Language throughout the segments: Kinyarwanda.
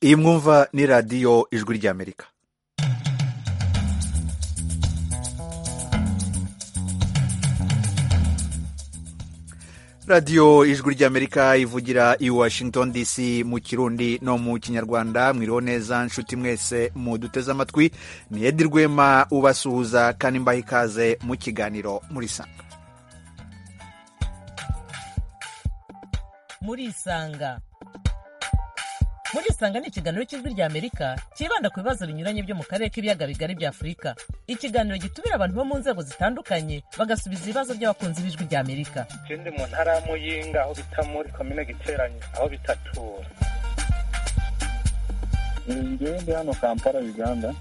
iyi mwumva ni radiyo ijwi ry'amerika radiyo ijwi ry'amerika ivugira i washington dc mu kirundi no mu kinyarwanda mwiriho neza nshuti mwese muduteze amatwi ni edi rwema ubasuhuza kandi mbaha ikaze mu kiganiro muri sanga muri isanga muri isanga ni ikiganiro cy'ijwi ry'amerika cyibanda ku bibazo binyuranye byo mu karere k'ibiyaga bigari bya afurika ikiganiro gitumira abantu bo mu nzego zitandukanye bagasubiza ibibazo by'abakunzi b'ijwi ry'amerika ikindi mu ntara ya muyinga aho bita muri komine giteranye aho bitatura njyewe ndi hano kampala uganda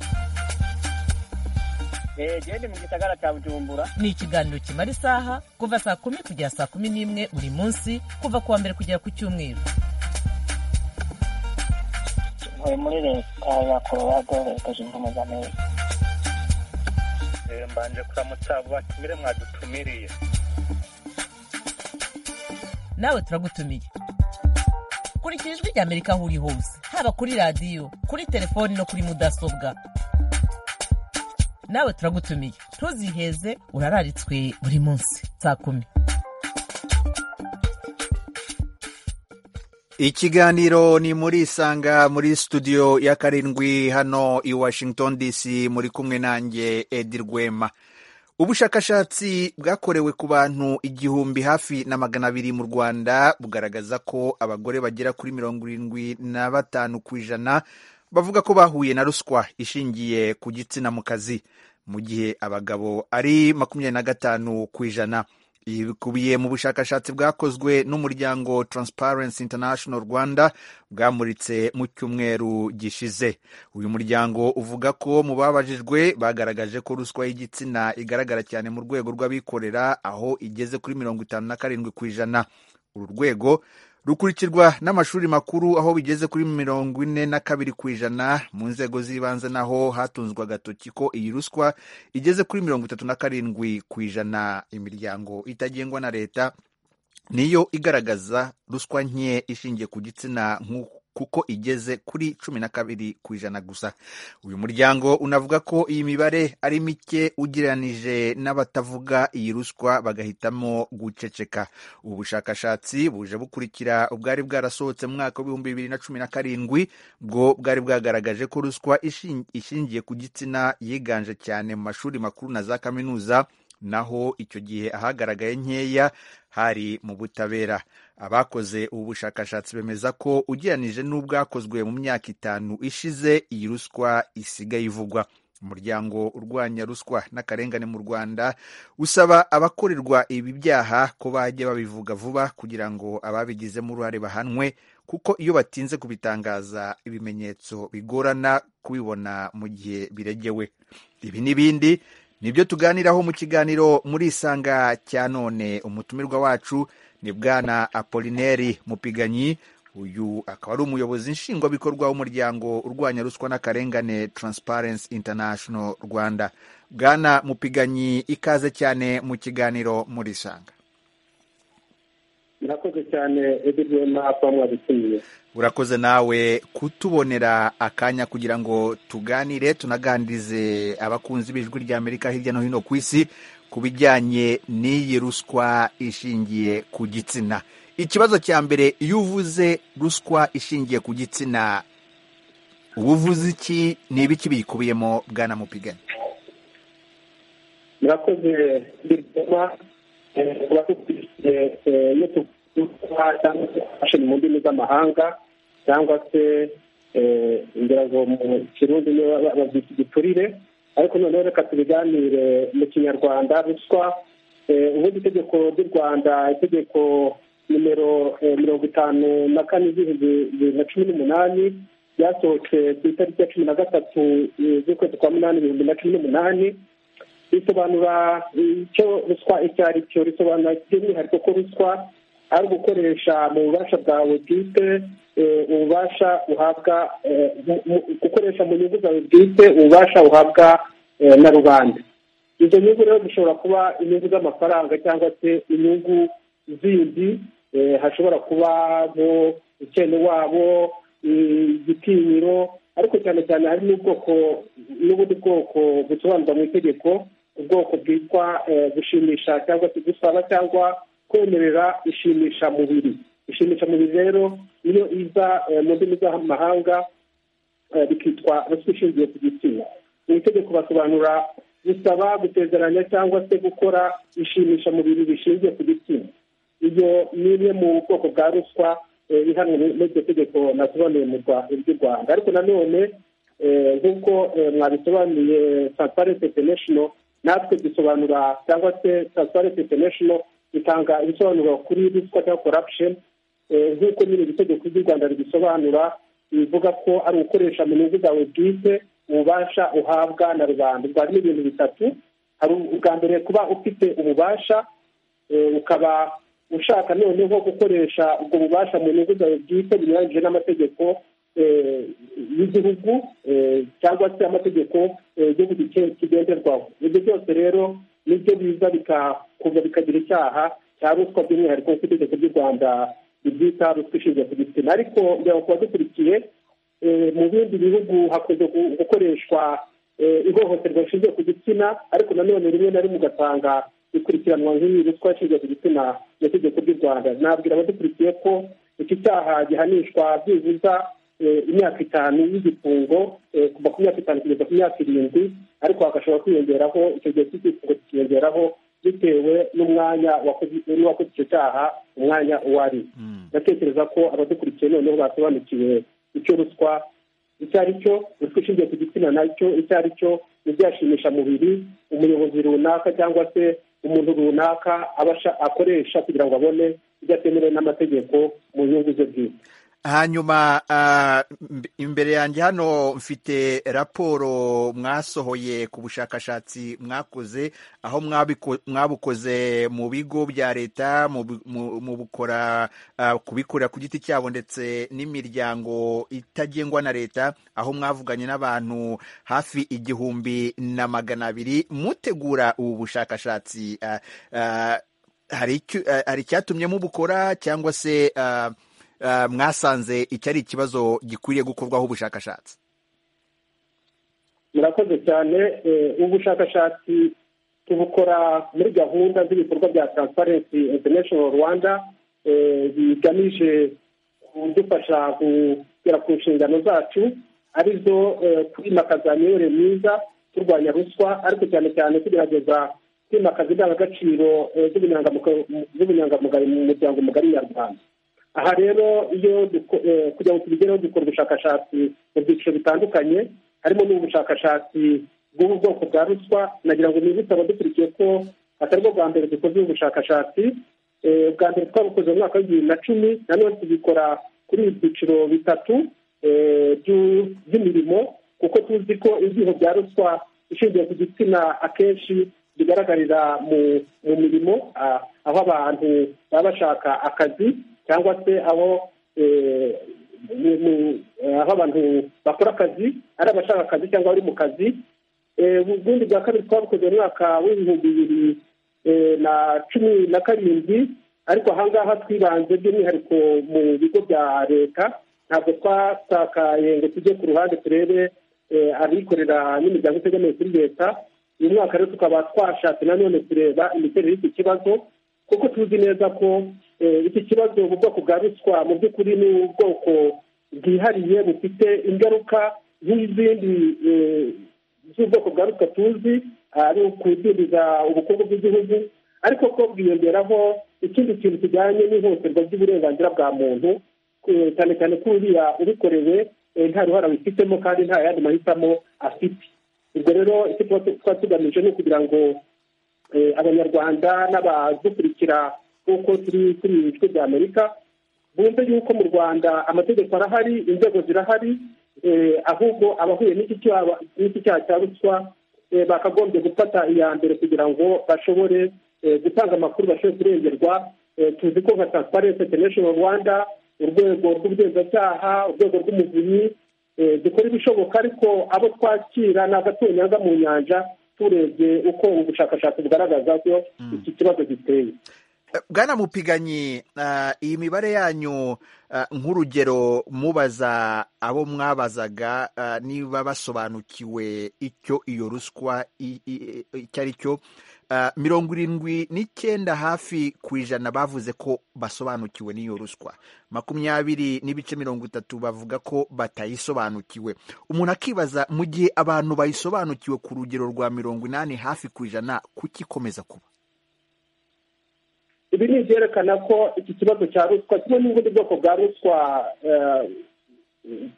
genda mu gisagara cya bujumbura ni ikiganiro kimara isaha kuva saa kumi kugera saa kumi n'imwe buri munsi kuva ku wa mbere kugera ku cyumweru ntuye muri leta ya korowado leta zunze ubumwe za amerika mbanje kuramutsa batumire mwadutumiriye nawe turagutumiye kurikira ijwi ry'amerika aho uri hose haba kuri radiyo kuri telefoni no kuri mudasobwa nawe turagutumiye ntuziheze urararitswe buri munsi saa kumi ikiganiro ni muri isanga muri studio ya karindwi hano i washington dc muri kumwe nanjye edi rwema ubushakashatsi bwakorewe ku bantu igihumbi hafi na magana abiri mu rwanda bugaragaza ko abagore bagera kuri mirongo irindwi na batanu ku ijana bavuga ko bahuye na ruswa ishingiye ku gitsina mu kazi mu gihe abagabo ari makumyabiri na gatanu ku ijana ibi bikubiye mu bushakashatsi bwakozwe n'umuryango Transparency International Rwanda bwamuritse mu cyumweru gishize uyu muryango uvuga ko mu babajijwe bagaragaje ko ruswa y'igitsina igaragara cyane mu rwego rw'abikorera aho igeze kuri mirongo itanu na karindwi ku ijana uru rwego rukurikirwa n'amashuri makuru aho bigeze kuri mirongo ine na kabiri ku ijana mu nzego z'ibanze naho hatunzwe agatoki ko iyi ruswa igeze kuri mirongo itatu na karindwi ku ijana imiryango itagengwa na leta niyo igaragaza ruswa nke ishingiye ku gitsina kuko igeze kuri cumi na kabiri ku ijana gusa uyu muryango unavuga ko iyi mibare ari mike ugereranije n'abatavuga iyi ruswa bagahitamo guceceka ubu bushakashatsi buje bukurikira ubwari bwarasohotse mu mwaka w'ibihumbi bibiri na cumi na karindwi bwo bwari bwagaragaje ko ruswa ishingiye ku gitsina yiganje cyane mu mashuri makuru na za kaminuza naho icyo gihe ahagaragaye nkeya hari mu butabera abakoze ubu bushakashatsi bemeza ko ugereranije n'ubwakozwe mu myaka itanu ishize iyi ruswa isigaye ivugwa umuryango urwanya ruswa n'akarengane mu rwanda usaba abakorerwa ibi byaha ko bajya babivuga vuba kugira ngo ababigizemo uruhare bahanwe kuko iyo batinze kubitangaza ibimenyetso bigorana kubibona mu gihe biregewe ibi n'ibindi nibyo tuganiraho mu kiganiro muri isanga cya none umutumirwa wacu ni bwana apolineri mupiganyi uyu akaba ari umuyobozi nshingwabikorwa w'umuryango urwanya ruswa n'akarengane Transparency International rwanda bwana mupiganyi ikaze cyane mu kiganiro muri isanga murakoze cyane edwina kuba mwadutumiye urakoze nawe kutubonera akanya kugira ngo tuganire tunaganirize abakunzi b'ijwi ry'amerika hirya no hino ku isi ku bijyanye n'iyi ruswa ishingiye ku gitsina ikibazo cya mbere iyo uvuze ruswa ishingiye ku gitsina uba uvuze iki ni ibiki biyikubiyemo bwana mupigane murakoze tuba dukurikiye iyo tuvuga cyangwa se fashoni mu ndimi z'amahanga cyangwa se ngira ngo mu kirundi babyita igiturire ariko noneho reka tubiganire mu kinyarwanda ruswa ubundi itegeko ry'u rwanda itegeko nimero mirongo itanu na kane z'ibihumbi bibiri na cumi n'umunani ryasohotse ku itariki ya cumi na gatatu z'ukwezi kwa munani ibihumbi na cumi n'umunani risobanura icyo ruswa icyo ari cyo risobanura by'umwihariko ko ruswa ari ugukoresha mu bubasha bwawe bwite ububasha uhabwa gukoresha mu nyungu zawe bwite ububasha uhabwa na rubanda izo nyungu rero zishobora kuba inyungu z'amafaranga cyangwa se inyungu zindi hashobora kuba mu wabo igitinyiro ariko cyane cyane hari n'ubwoko n'ubundi bwoko busobanurwa mu itegeko ubwoko bwitwa gushimisha cyangwa se gusaba cyangwa kwemerera ishimisha mubiri ishimisha mubiri rero niyo iza mu ndimi z'amahanga bikitwa ruswa ishingiye ku gitsina mu itegeko basobanura gusaba gusezeranya cyangwa se gukora ishimisha mubiri rishingiye ku gitsina iyo ni imwe mu bwoko bwa ruswa ihanwe n'iryo tegeko nasobanuye ry'u rwanda ariko nanone nk'uko mwabisobanuye transparency international natwe dusobanura cyangwa se transparency international itanga ibisobanuro kuri ruswa cyangwa corruption nk'uko nyine iri tegeko ry'u rwanda ribisobanura bivuga ko ari ugukoresha mu nyungu zawe bwite ububasha uhabwa na rubanda ubwo harimo ibintu bitatu hari ubwa mbere kuba ufite ububasha ukaba ushaka noneho gukoresha ubwo bubasha mu nyungu zawe bwite binyuranyije n'amategeko y'igihugu cyangwa se amategeko y'igihugu kigenderwaho ibyo byose rero nibyo biza bikakuva bikagira icyaha cya ruswa by'umwihariko ku itegeko ry'u rwanda ibyita ruswa ishingiye ku gitsina ariko njya kuba dukurikiye mu bindi bihugu hakunze gukoreshwa ihohoterwa rishingiye ku gitsina ariko nanone rimwe na rimwe ugasanga ikurikiranwa nk'iyi ruswa ishingiye ku gitsina mu itegeko ry'u rwanda nabwira abadukurikiye ko iki cyaha gihanishwa byibuza imyaka itanu y'igifungo kuva ku myaka itanu kugeza ku myaka irindwi ariko hagashobora kwiyongeraho icyo gihe cy'igifungo kikiyongeraho bitewe n'umwanya wakoze icyo cyaha umwanya uwo ari ndatekereza ko abadukurikiye noneho basobanukiwe icyo ruswa icyo ari cyo ruswa ishingiye ku gitsina nacyo icyo ari cyo n'ibyashimisha mubiri umuyobozi runaka cyangwa se umuntu runaka akoresha kugira ngo abone ibyo atemerewe n'amategeko mu nyungu ze bwite hanyuma imbere yanjye hano mfite raporo mwasohoye ku bushakashatsi mwakoze aho mwabukoze mu bigo bya leta mu bukora kubikorera ku giti cyabo ndetse n'imiryango itagengwa na leta aho mwavuganye n'abantu hafi igihumbi na magana abiri mutegura ubu bushakashatsi hari icyatumye mubukora cyangwa se mwasanze icyo ari ikibazo gikwiriye gukorwaho ubushakashatsi murakoze cyane ubushakashatsi tubukora muri gahunda z'ibikorwa bya transparency international rwanda bigamije kudufasha kugera ku nshingano zacu arizo kwimakaza imiyoborere myiza turwanya ruswa ariko cyane cyane tugerageza kwimakaza indangagaciro z'ubunyangamugayo mu muryango mugari nyarwanda aha rero iyo kugira ngo tubigereho dukora ubushakashatsi mu byiciro bitandukanye harimo n'ubushakashatsi bw'ubu bwoko bwa ruswa nagira ngo nibutse abadukurikiye ko atari bwo bwa mbere dukoze ubu bushakashatsi bwa mbere twabukoze mu mwaka w'ibihumbi bibiri na cumi nanone tubikora kuri ibi byiciro bitatu by'imirimo kuko tuzi ko ibyuho bya ruswa ishingiye ku gitsina akenshi bigaragarira mu mirimo aho abantu baba bashaka akazi cyangwa se aho aho abantu bakora akazi ari abashaka akazi cyangwa abari mu kazi ubundi bwa kabiri twabukoze mu mwaka w'ibihumbi bibiri na cumi na karindwi ariko ahangaha twibanze by'umwihariko mu bigo bya leta ntabwo twasakaye ngo tujye ku ruhande turebe abikorera n'imiryango itegamiye kuri leta uyu mwaka rero tukaba twashatse nanone kureba imiterere y'iki kibazo kuko tuzi neza ko iki kibazo mu bwoko bwa ruswa mu by'ukuri ni ubwoko bwihariye bufite ingaruka nk'izindi z'ubwoko bwa ruswa tuzi ari ukudindiza ubukungu bw'igihugu ariko ko bwiyongeraho ikindi kintu kijyanye n'ihohoterwa ry'uburenganzira bwa muntu cyane cyane ko uriya ubikorewe nta ruhara wifitemo kandi nta yandi mahitamo afite ubwo rero icyo tuba tugamije ni ukugira ngo abanyarwanda n'abadukurikira nk'uko turi kuri ibi bice bya amerika bumve yuko mu rwanda amategeko arahari inzego zirahari ahubwo abahuye n'iki cyaha cya ruswa bakagombye gufata iya mbere kugira ngo bashobore gutanga amakuru bashobore kurengerwa tuzi ko nka transparency international rwanda urwego rw'ubugenzacyaha urwego rw'umuvunyi dukora ibishoboka ariko abo twakira ni agatonyanga mu nyanja turebye uko ubushakashatsi bugaragaza ko iki kibazo giteye bwana mupiganyi iyi mibare yanyu nk'urugero mubaza abo mwabazaga niba basobanukiwe icyo iyo ruswa icyo ari cyo mirongo irindwi n'icyenda hafi ku ijana bavuze ko basobanukiwe n'iyo ruswa makumyabiri n'ibice mirongo itatu bavuga ko batayisobanukiwe umuntu akibaza mu gihe abantu bayisobanukiwe ku rugero rwa mirongo inani hafi ku ijana kuki ikomeza kuba ibi ni ibyerekana ko iki kibazo cya ruswa kimwe n'ubundi bwoko bwa ruswa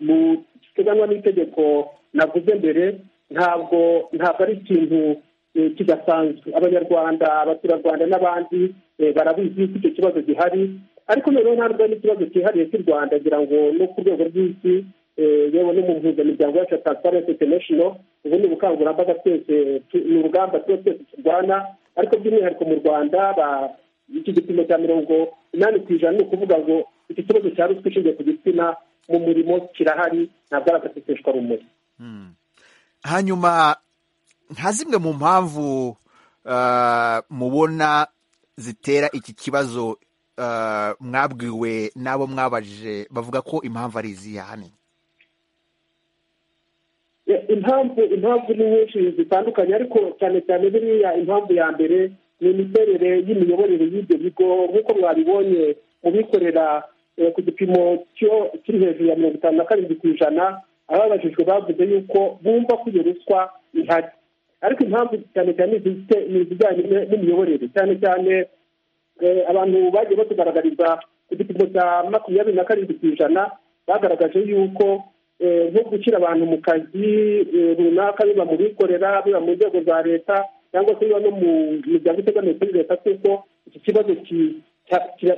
buteganywa n'itegeko navuze mbere ntabwo ntabwo ari ikintu kidasanzwe abanyarwanda abaturarwanda n'abandi barabizi ko icyo kibazo gihari ariko noneho ntabwo ari n'ikibazo cyihariye cy'u rwanda ngira ngo no ku rwego rw'isi yewe no mu mpuzamiryango yacu ya transparency international ubu ni ubukangurambaga twese ni urugamba tuba twese turwana ariko by'umwihariko mu rwanda iki gipimo cya mirongo inani ku ijana ni ukuvuga ngo iki kibazo cya ruswa ishingiye ku gitsina mu murimo kirahari ntabwo ari agaseseshwa rumuri hanyuma nka zimwe mu mpamvu mubona zitera iki kibazo mwabwiwe n'abo mwabajije bavuga ko impamvu ari izihe ahanini impamvu impamvu ni nyinshi zitandukanye ariko cyane cyane biriya impamvu ya mbere ni imiterere y'imiyoborere y'ibyo bigo nk'uko mwabibonye mu bikorera ku gipimo kiri hejuru ya mirongo itanu na karindwi ku ijana ababajijwe bavuze yuko bumva ko iyo ruswa ihari ariko impamvu cyane cyane ni izijyanye n'imiyoborere cyane cyane abantu bagiye batugaragariza ku gipimo cya makumyabiri na karindwi ku ijana bagaragaje yuko nko gushyira abantu mu kazi runaka biba mu bikorera biba mu nzego za leta cyangwa se biba no mu miryango itegamiye kuri leta kuko iki kibazo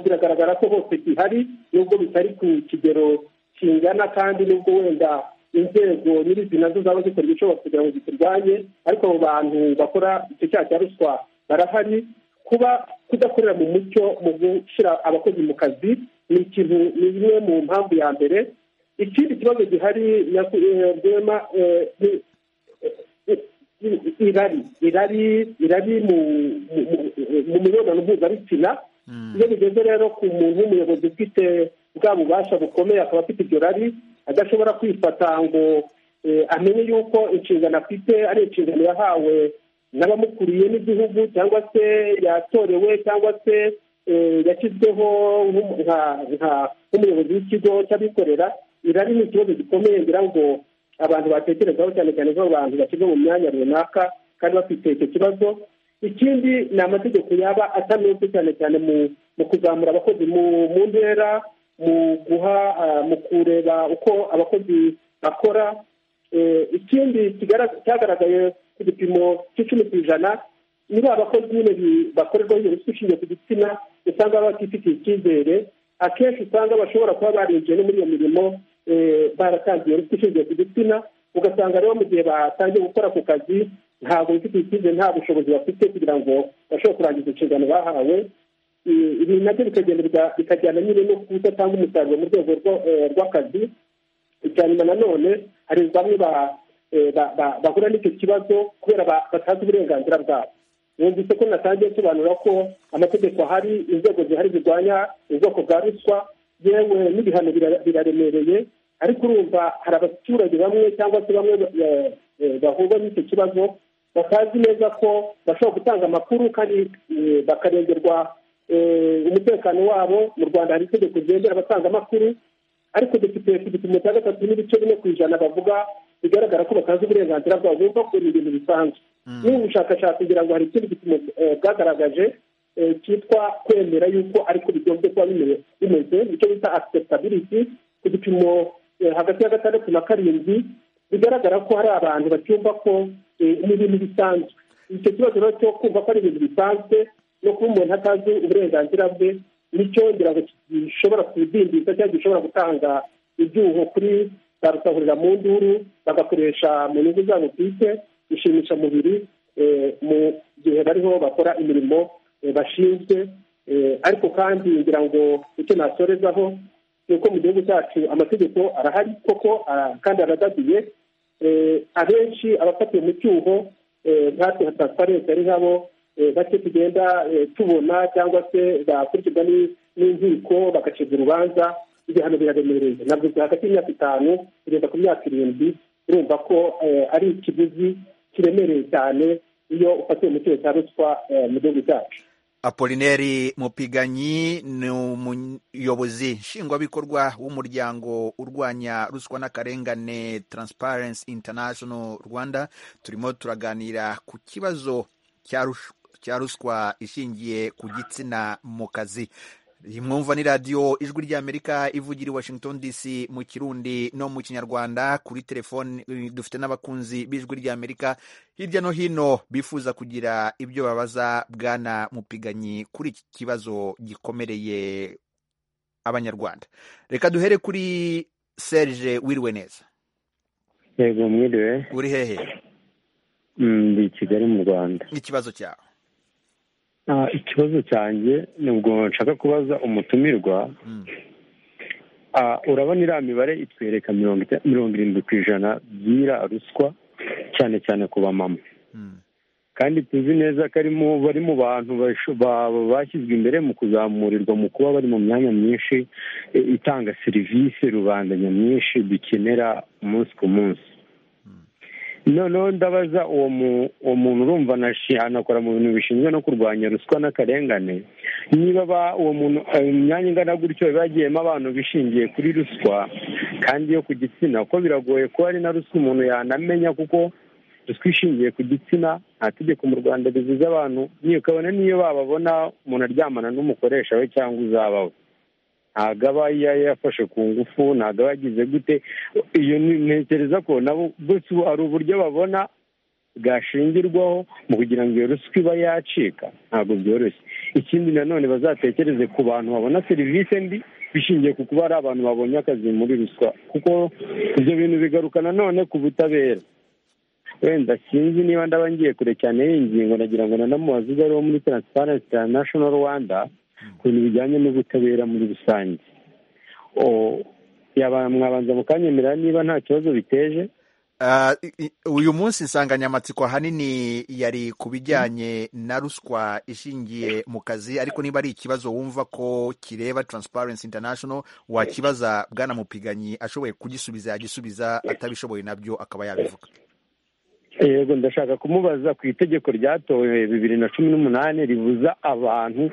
biragaragara ko hose gihari nubwo bitari ku kigero kingana kandi nubwo wenda inzego nyir'izina nazo zaba zikora ibishoboka kugira ngo zikirwanye ariko abo bantu bakora icyo cyaha cya ruswa barahari kuba kudakorera mu mucyo mu gushyira abakozi mu kazi ni ikintu ni imwe mu mpamvu ya mbere ikindi kibazo gihari rwema irari irari irari mu mibonano mpuzabitsina iyo bigeze rero ku muntu w'umuyobozi ufite bwa bubasha bukomeye akaba afite iryo rari adashobora kwifata ngo amenye yuko inshingano afite ari inshingano yahawe n'abamukuriye n'igihugu cyangwa se yatorewe cyangwa se yashyizweho nk'umuyobozi w'ikigo cy'abikorera irari ni ikibazo gikomeye ngira ngo abantu batekerezaho cyane cyane nk'abantu bashyirwa mu myanya runaka kandi bafite icyo kibazo ikindi ni amategeko yaba atanoze cyane cyane mu kuzamura abakozi mu ntera mu guha mu kureba uko abakozi bakora ikindi cyagaragaye ku gipimo cy'icumi ku ijana niba abakozi nyine bakorerwaho iyo ruswa ishingiye ku gitsina usanga batifitiye icyizere akenshi usanga bashobora kuba barinjiye no muri iyo mirimo baratangiye ruswa ishingiye ku gitsina ugasanga rero mu gihe batangiye gukora ako kazi ntabwo bifite ikize nta bushobozi bafite kugira ngo bashobore kurangiza inshingano bahawe ibi nabyo bikajyana nyine no kudatanga umusaruro mu rwego rw'akazi icya nyuma nanone hari bamwe bahura n'icyo kibazo kubera batazi uburenganzira bwabo yumvise ko natangiye nsobanura ko amategeko ahari inzego zihari zirwanya ubwoko bwa ruswa yewe n'ibihano biraremereye ariko urumva hari abaturage bamwe cyangwa se bamwe bahurwa n'icyo kibazo batazi neza ko bashobora gutanga amakuru kandi bakarengerwa umutekano wabo mu rwanda hari itegeko ryengera abatanga amakuru ariko dufite ku gipimo cya gatatu n'ibice bine ku ijana bavuga bigaragara ko batazi uburenganzira bwabo bumva ko ni ibintu bisanzwe n'ubu bushakashatsi kugira ngo hari ikindi gipimo bwagaragaje cyitwa kwemera yuko ariko bigombye kuba bimeze icyo bita acceptability ku gipimo hagati ya gatandatu na karindwi bigaragara ko hari abantu bacyumva ko ni ibintu bisanzwe icyo kibazo rero cyo kumva ko ari ibintu bisanzwe no kuba umuntu atazi uburenganzira bwe nicyo ngira ngo gishobora kudindiza cyangwa gishobora gutanga ibyuho kuri za rusahurira mu nduru bagakoresha mu nyungu zabo bwite inshimishamubiri mu gihe bariho bakora imirimo bashinzwe ariko kandi ngira ngo icyo nasorezaho ni uko mu gihugu cyacu amategeko arahari koko kandi aradadiye abenshi abafatiwe mu cyuho nkatwe nka transparency ari nkabo bake tugenda tubona cyangwa se bakurikirwa n'inkiko bagacibwa urubanza ibihano biraremereye ntabwo hagati y'imyaka itanu kugeza ku myaka irindwi urumva ko ari ikiguzi kiremereye cyane iyo ufatiwe mu cyerekezo cya ruswa mu gihugu cyacu apolineri mupiganyi ni umuyobozi nshingwabikorwa w'umuryango urwanya ruswa n'akarengane taransiparensi intanashono rwanda turimo turaganira ku kibazo cya ruswa ishingiye ku gitsina mu kazi iyi mwumva ni radiyo ijwi ry'amerika ivugira i washington dc mu kirundi no mu kinyarwanda kuri telefoni dufite n'abakunzi b'ijwi ry'amerika hirya no hino bifuza kugira ibyo babaza bwana mupiganyi kuri iki kibazo gikomereye abanyarwanda reka duhere kuri serge wiriwe neza yego mwiriwe uri hehe ndi i kigali mu rwanda n'ikibazo cyawe ikibazo cyanjye nubwo nshaka kubaza umutumirwa urabona iriya mibare itwereka mirongo irindwi ku ijana by'ira ruswa cyane cyane ku bamama kandi tuzi neza ko bari mu bantu bashyizwe imbere mu kuzamurirwa mu kuba bari mu myanya myinshi itanga serivisi rubanda nyamwinshi dukenera umunsi ku munsi noneho ndabaza uwo muntu urumva anakora mu bintu bishinzwe no kurwanya ruswa n'akarengane niba uwo muntu imyanya ingana gutyo bagiyemo abantu bishingiye kuri ruswa kandi yo ku gitsina kuko biragoye ko ari na ruswa umuntu yanamenya kuko ruswa ishingiye ku gitsina nta tegeko mu rwanda ribuza abantu niyo ukabona niyo bababona umuntu aryamana n'umukoresha we cyangwa uzabawe ntabwo aba yafashe ku ngufu ntabwo aba yagize gute iyo ntekereza ko nabo gusa ubu hari uburyo babona bwashingirwaho mu kugira ngo iyo ruswa iba yacika ntabwo byoroshye ikindi nanone bazatekereze ku bantu babona serivisi mbi bishingiye ku kuba ari abantu babonye akazi muri ruswa kuko ibyo bintu bigaruka nanone ku butabera wenda sinzi niba ndaba ngiye kure cyane y'ingingo nagira ngo nanamubaze ibyo ariho muri taransiparensi intanashono rwanda ku bintu bijyanye n'ubutabera muri rusange mwabanza mukanyemerera niba nta kibazo biteje uyu munsi insanganyamatsiko ahanini yari ku bijyanye na ruswa ishingiye mu kazi ariko niba ari ikibazo wumva ko kireba taransiparensi intanashono wakibaza bwana mupiganyi ashoboye kugisubiza yagisubiza atabishoboye nabyo akaba yabivuga yego ndashaka kumubaza ku itegeko ryatowe bibiri na cumi n'umunani ribuza abantu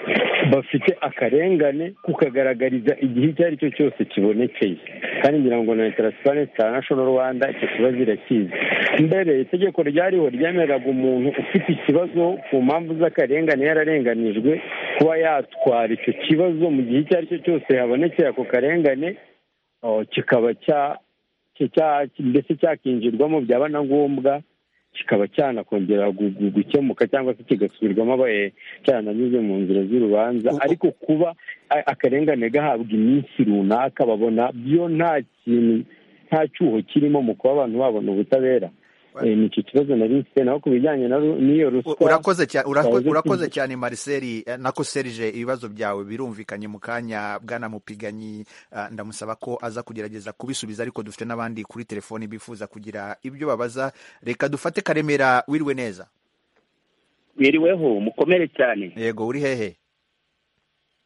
bafite akarengane kukagaragariza igihe icyo ari cyo cyose kibonekeye kandi ngira ngo na taransiparensi intanashono rwanda icyo kibazo irakizi mbere itegeko ryariho ryemereraga umuntu ufite ikibazo ku mpamvu z'akarengane yararenganijwe kuba yatwara icyo kibazo mu gihe icyo ari cyo cyose habonekeye ako karengane kikaba mbese cyakinjirwamo byaba na ngombwa kikaba cyanakongera gukemuka cyangwa se kigasubirwamo abaye cyananyuze mu nzira z'urubanza ariko kuba akarengane gahabwa iminsi runaka babona byo nta kintu nta cyuho kirimo mu kuba abantu babona ubutabera ni icyo kibazo nari mfite naho ku bijyanye n'iyo ruswa urakoze cyane mariseri nako serije ibibazo byawe birumvikanye mu kanya bwana mupiganyi ndamusaba ko aza kugerageza kubisubiza ariko dufite n'abandi kuri telefoni bifuza kugira ibyo babaza reka dufate karemera wiriwe neza wiriweho mukomere cyane yego uri hehe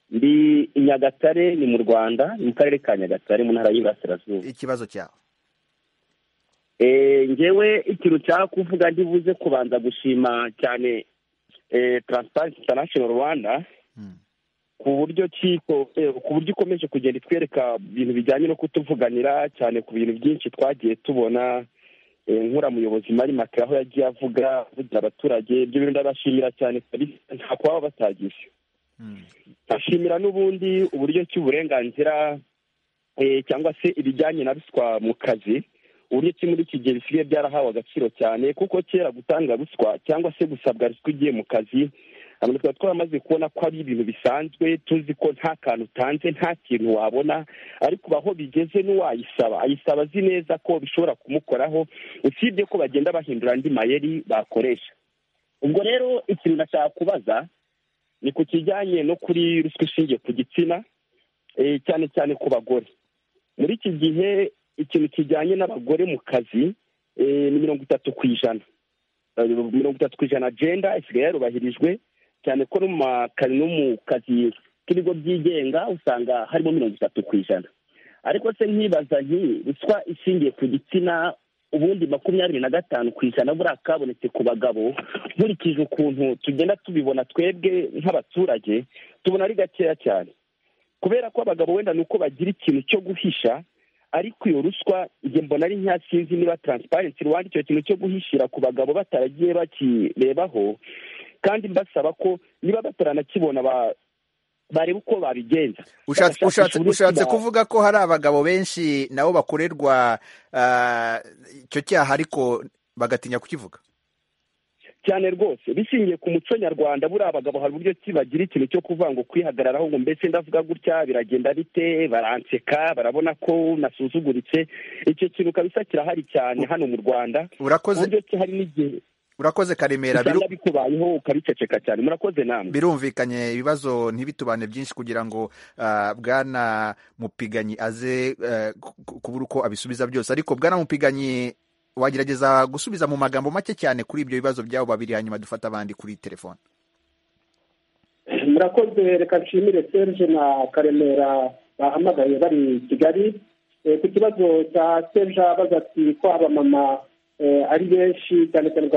ndi i nyagatare ni mu rwanda ni mu karere ka nyagatare mu ntara y'iburasirazuba ikibazo cyawe ngewe ikintu nshaka kuvuga ndibuze kubanza gushima cyane taransiparensi intanashono rwanda ku buryo ku buryo ikomeje kugenda itwereka ibintu bijyanye no kutuvuganira cyane ku bintu byinshi twagiye tubona nkura muyobozi mari makara aho yagiye avuga avugira abaturage ibyo bintu ndabashimira cyane nta kuba batagize ndashimira n'ubundi uburyo cy'uburenganzira cyangwa se ibijyanye na ruswa mu kazi uburyo ki muri iki gihe bisigaye byarahawe agaciro cyane kuko kera gutanga ruswa cyangwa se gusabwa ruswa ugiye mu kazi abantu tukaba twaramaze kubona ko ari ibintu bisanzwe tuzi ko nta kantu utanze nta kintu wabona ariko aho bigeze n'uwayisaba ayisaba azi neza ko bishobora kumukoraho usibye ko bagenda bahindura andi mayeri bakoresha ubwo rero ikintu nashaka kubaza ni ku kijyanye no kuri ruswa ishingiye ku gitsina cyane cyane ku bagore muri iki gihe ikintu kijyanye n'abagore mu kazi ni mirongo itatu ku ijana mirongo itatu ku ijana agenda isigaye yarubahirijwe cyane ko no mu makazi no mu kazi k'ibigo byigenga usanga harimo mirongo itatu ku ijana ariko se nkibaza nti ruswa ishingiye ku gitsina ubundi makumyabiri na gatanu ku ijana buriya kabonetse ku bagabo nkurikije ukuntu tugenda tubibona twebwe nk'abaturage tubona ari gakeya cyane kubera ko abagabo wenda ni uko bagira ikintu cyo guhisha ariko iyo ruswa igihe mbona ari nkeya sinzi niba taransiparensi rwanda icyo kintu cyo guhishira ku bagabo bataragiye bakirebaho kandi mbasaba ko niba bataranakibona bareba uko babigenza ushatse kuvuga ko hari abagabo benshi nabo bakorerwa icyo cyaha ariko bagatinya kukivuga cyane rwose bishingiye ku muco nyarwanda buriya abagabo hari uburyo ki bagira ikintu cyo kuvuga ngo kwihagararaho ngo mbese ndavuga gutya biragenda bite baranseka barabona ko nasuzuguritse icyo kintu kabisa kirahari cyane hano mu rwanda urakoze uburyo ki hari n'igihe urakoze karemera usanga bikubayeho ukabiceceka cyane murakoze namwe birumvikanye ibibazo ntibitubane byinshi kugira ngo bwana mupiganyi aze kubura uko abisubiza byose ariko bwana mupiganyi wagerageza gusubiza mu magambo make cyane kuri ibyo bibazo byabo babiri hanyuma dufata abandi kuri telefone murakoze reka nshimire serge na karemera bahamagaye bari kigali ku kibazo cya serge abaza ati ko abamama ari benshi cyane cyane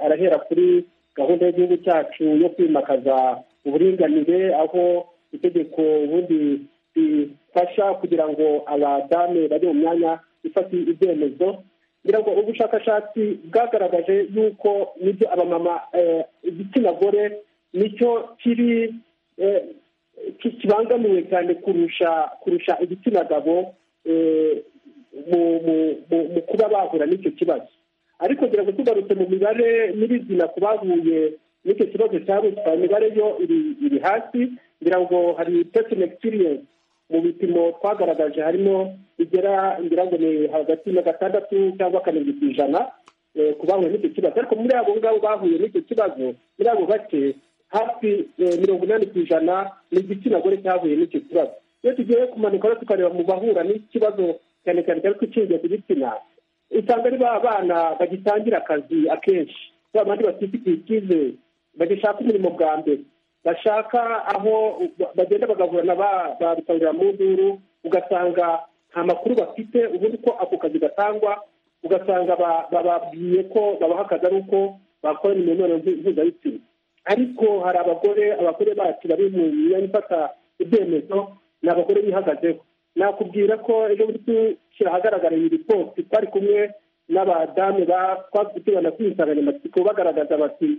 arahera kuri gahunda y'igihugu cyacu yo kwimakaza uburinganire aho itegeko ubundi rifasha kugira ngo abadamu bajye mu myanya ifata ibyemezo kugira ngo ubushakashatsi bwagaragaje yuko nibyo abamama igitsina gore nicyo kiri kibangamiwe cyane kurusha kurusha igitsina gabo mu kuba bahura n'icyo kibazo ariko kugira ngo tugarutse mu mibare nyirizina ku bahuye n'icyo kibazo cya ruswa imibare yo iri hasi ngira ngo hari pesine experience mu bipimo twagaragaje harimo igera ngira ngo ni hagati na gatandatu cyangwa karindwi ku ijana ku bahuye n'icyo kibazo ariko muri abo ngabo bahuye n'icyo kibazo muri abo bake hafi mirongo inani ku ijana ni igitsina gore cyahuye n'icyo kibazo iyo tugiye kumanuka tukareba mu bahura n'ikibazo cyane cyane cyane ko ishingiye ku gitsina usanga ari ba bana bagitangira akazi akenshi ba bandi batifitiye icyizere bagishaka umurimo bwa mbere bashaka aho bagenda bagahura na ba mu nduru ugasanga nta makuru bafite ubundi ko ako kazi gatangwa ugasanga bababwiye ko babaha akazi ari uko bakora imibonano mpuzabitsina ariko hari abagore abagore bacu bari mu myanya ifata ibyemezo ni abagore bihagazeho nakubwira ko ejo bundi dushyira ahagaragara iyi ripoti twari kumwe n'abadamu twavugana kuri insanganyamatsiko bagaragaza bati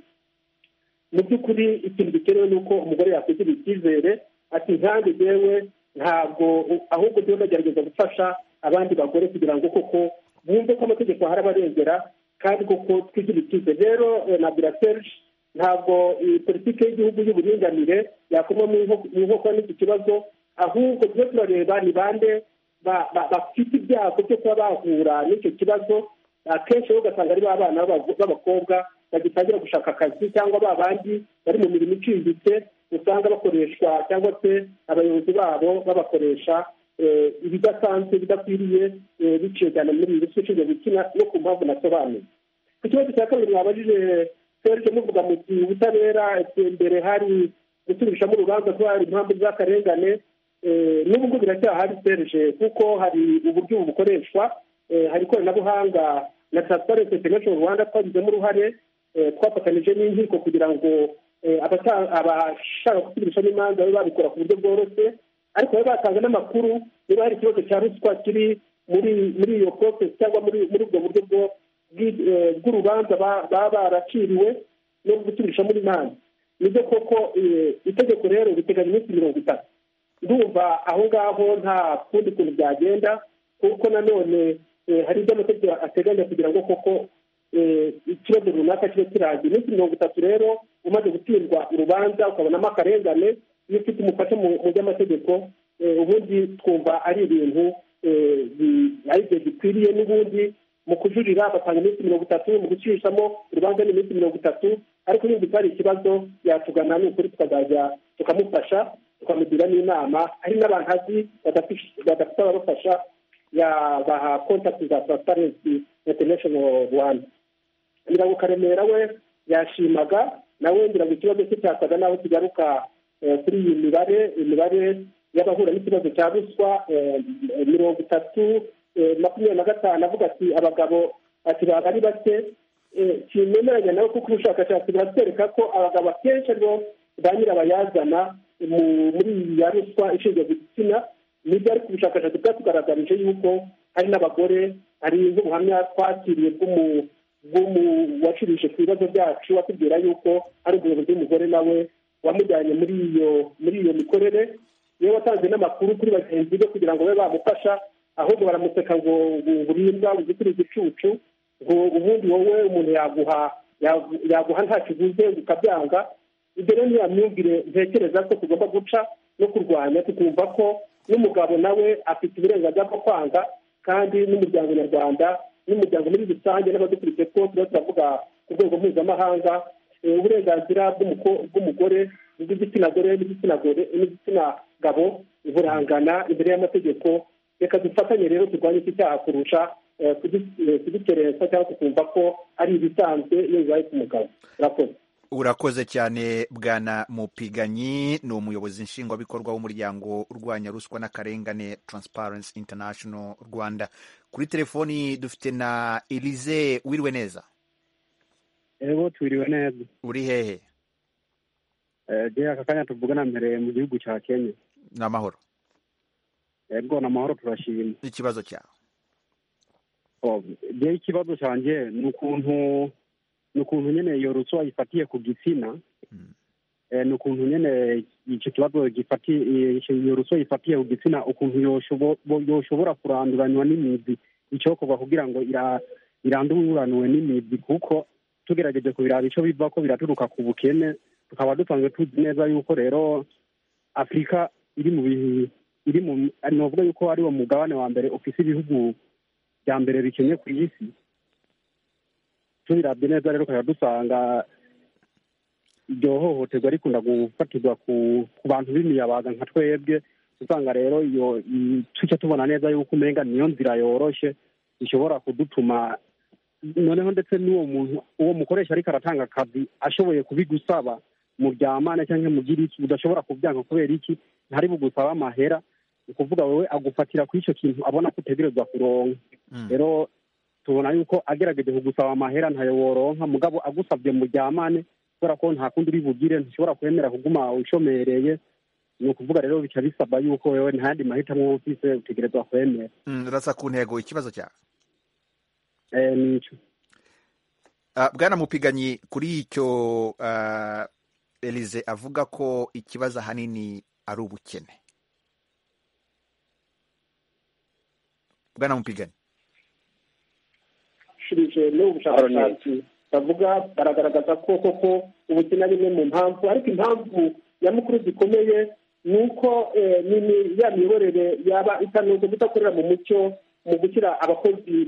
mu by'ukuri ikintu gikenewe ni uko umugore yakwigirira icyizere ati nkange yewe ntabwo ahubwo tuba tugerageza gufasha abandi bagore kugira ngo koko bumve ko amategeko ahari abarengera kandi koko twigirira icyizere rero na buraserge ntabwo iyi politiki y'igihugu y'uburinganire yakoma mu nkokora n'iki kibazo ahubwo tujye turareba ni bande bafite ibyago byo kuba bahura n'icyo kibazo akenshi rero ugasanga ari ba bana b'abakobwa bagitangira gushaka akazi cyangwa ba bandi bari mu mirimo iciriritse usanga bakoreshwa cyangwa se abayobozi babo babakoresha ibidasanzwe bidakwiriye biciye cyane muri iyi ruswa ishinzwe gukina no ku mpamvu nasobanuye ku kibazo cya kabiri mwabajije serge muvuga muti ubutabera imbere hari gusubishamo urubanza ko hari impamvu z'akarengane n'ubwo biracyahari serije kuko hari uburyo bukoreshwa hari ikoranabuhanga na taransiparensi interinashonari rwanda twagizemo uruhare twafatanyije n'inkiko kugira ngo abashaka gusubirishamo imanza babe babikora ku buryo bworoshye ariko babe batanga n'amakuru niba hari ikibazo cya ruswa kiri muri iyo porosesi cyangwa muri ubwo buryo bw'urubanza baba baraciriwe no gusubirishamo imanza nibyo koko itegeko rero riteganya iminsi mirongo itatu ndumva aho ngaho nta kundi kuntu byagenda kuko nanone hari ibyo amategeko ateganya kugira ngo koko ikibazo runaka kibe kirangiye iminsi mirongo itatu rero umaze gutsindwa urubanza ukabonamo akarengane iyo ufite umufasha mu by'amategeko ubundi twumva ari ibintu ari igihe gikwiriye n'ubundi mu kujurira batanga iminsi mirongo itatu mu gucishamo urubanza ni iminsi mirongo itatu ariko niba hari ikibazo yatugana ni ukuri tukazajya tukamufasha tukamugira n'inama hari n'abantu azi badafite ababafasha yabaha kontakiti za taransiparensi interinashono rwanda mirongo karemera we yashimaga nawe ngira ngo ikibazo cye cyasaga naho kigaruka kuri iyi mibare imibare y'abahura n'ikibazo cya ruswa mirongo itatu makumyabiri na gatanu avuga ati abagabo ati baba ari bake kimemeranya nawe kuko ubushakashatsi buratwereka ko abagabo akenshi aribo ba nyirabayazana muri iyi ya ruswa ishingiye ku gitsina nibyo ariko ubushakashatsi bwatugaragarije yuko hari n'abagore hari n'ubuhamya twakiriye bw'umu wacuruje ku bibazo byacu watubwira yuko hari umuyobozi w'umugore nawe wamujyanye muri iyo muri iyo mikorere iyo watanze n'amakuru kuri bagenzi be kugira ngo babe bamufasha ahubwo baramuseka ngo ngurimbwa uzitire igicucu ngo ubundi wowe umuntu yaguha yaguha nta kiguze ukabyanga ibyo rero niyo myumvire ntekereza ko tugomba guca no kurwanya tukumva ko n'umugabo nawe afite uburenganzira bwo kwanga kandi n'umuryango nyarwanda n'umuryango muri rusange n'abadukurikiye two tuba turavuga ku rwego mpuzamahanga uburenganzira bw'umugore bw'igitsina gore n'igitsina gore n'igitsina gabo burangana imbere y'amategeko reka dufatanye rero turwanye iki cyaha kurusha kugikerensa cyangwa tukumva ko ari ibisanzwe iyo bibaye ku mugabo urakoze urakoze cyane bwana mupiganyi ni umuyobozi nshingwabikorwa w'umuryango urwanya ruswa n'akarengane Transparency International rwanda kuri telefoni dufite na elize wiriwe neza ebo twiriwe neza uri hehe eee aka kanya tuvugana mbere mu gihugu cya kenya ni amahoro ego ni amahoro turashima n'ikibazo cyawe ngewe ikibazo cyanjye ni ukuntu ni ukuntu nyine iyo ruswa ifatiye ku gitsina ni ukuntu nyine icyo kibazo iyo ruswa ifatiye ku gitsina ukuntu yoshobora kuranduranwa n'imizi icyokorwa kugira ngo iranduraniwe n'imizi kuko tugerageje kubiraba icyo biva ko biraturuka ku bukene tukaba dusanzwe tuzi neza yuko rero afurika iri mu iri mu navuga yuko ari uwo mugabane wa mbere ufite ibihugu bya mbere bikennye ku isi tubirabye neza rero ukajya dusanga iryo hohoterwa rikunda gufatirwa ku bantu b'imiyabaga nka twebwe usanga rero iyo tujya tubona neza yuko umenga niyo nzira yoroshye ishobora kudutuma noneho ndetse n'uwo muntu uwo mukoresha ariko aratanga akazi ashoboye kubigusaba mu byamane cyangwa mu by'iriki udashobora kubyanga kubera iki ntari bugusaba amahera ni ukuvuga wowe agufatira kuri icyo kintu abona ko utegerezwa kuronka rero tubona yuko agerageje kugusaba amahera ntayo woronka mugabo agusabye mujyamane kubera ko nta kundi uri bugire ntushobora kwemera kuguma ushomereye ni ukuvuga rero bica bisaba yuko wewe nta yandi mahitamo ufise utegerezwa kwemera urasa ku ntego ikibazo cyawe nicyo bwana mupiganyi kuri icyo elize avuga ko ikibazo ahanini ari ubukene bwana mupiganyi bashubije n'ubu bushakashatsi bavuga baragaragaza ko koko ubukene ari imwe mu mpamvu ariko impamvu nyamukuru zikomeye ni uko ya miyoborere yaba itanoze kudakorera mu mucyo mu gushyira abakozi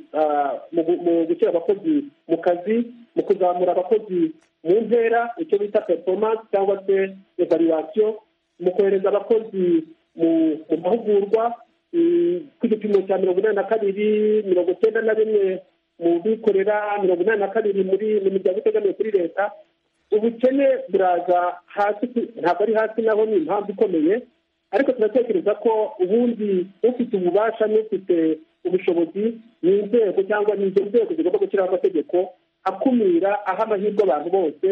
mu gushyira abakozi mu kazi mu kuzamura abakozi mu ntera icyo bita performance cyangwa se evaluation mu kohereza abakozi mu mahugurwa ku gipimo cya mirongo inani na kabiri mirongo icyenda na rimwe mu bikorera mirongo inani na kabiri muri mu miryango itegamiye kuri leta ubukene buraza hasi ntabwo ari hasi naho ni impamvu ikomeye ariko turatekereza ko ubundi ufite ububasha n'ufite ubushobozi ni inzego cyangwa ni izo nzego zigomba gushyiraho amategeko akumira aha amahirwe abantu bose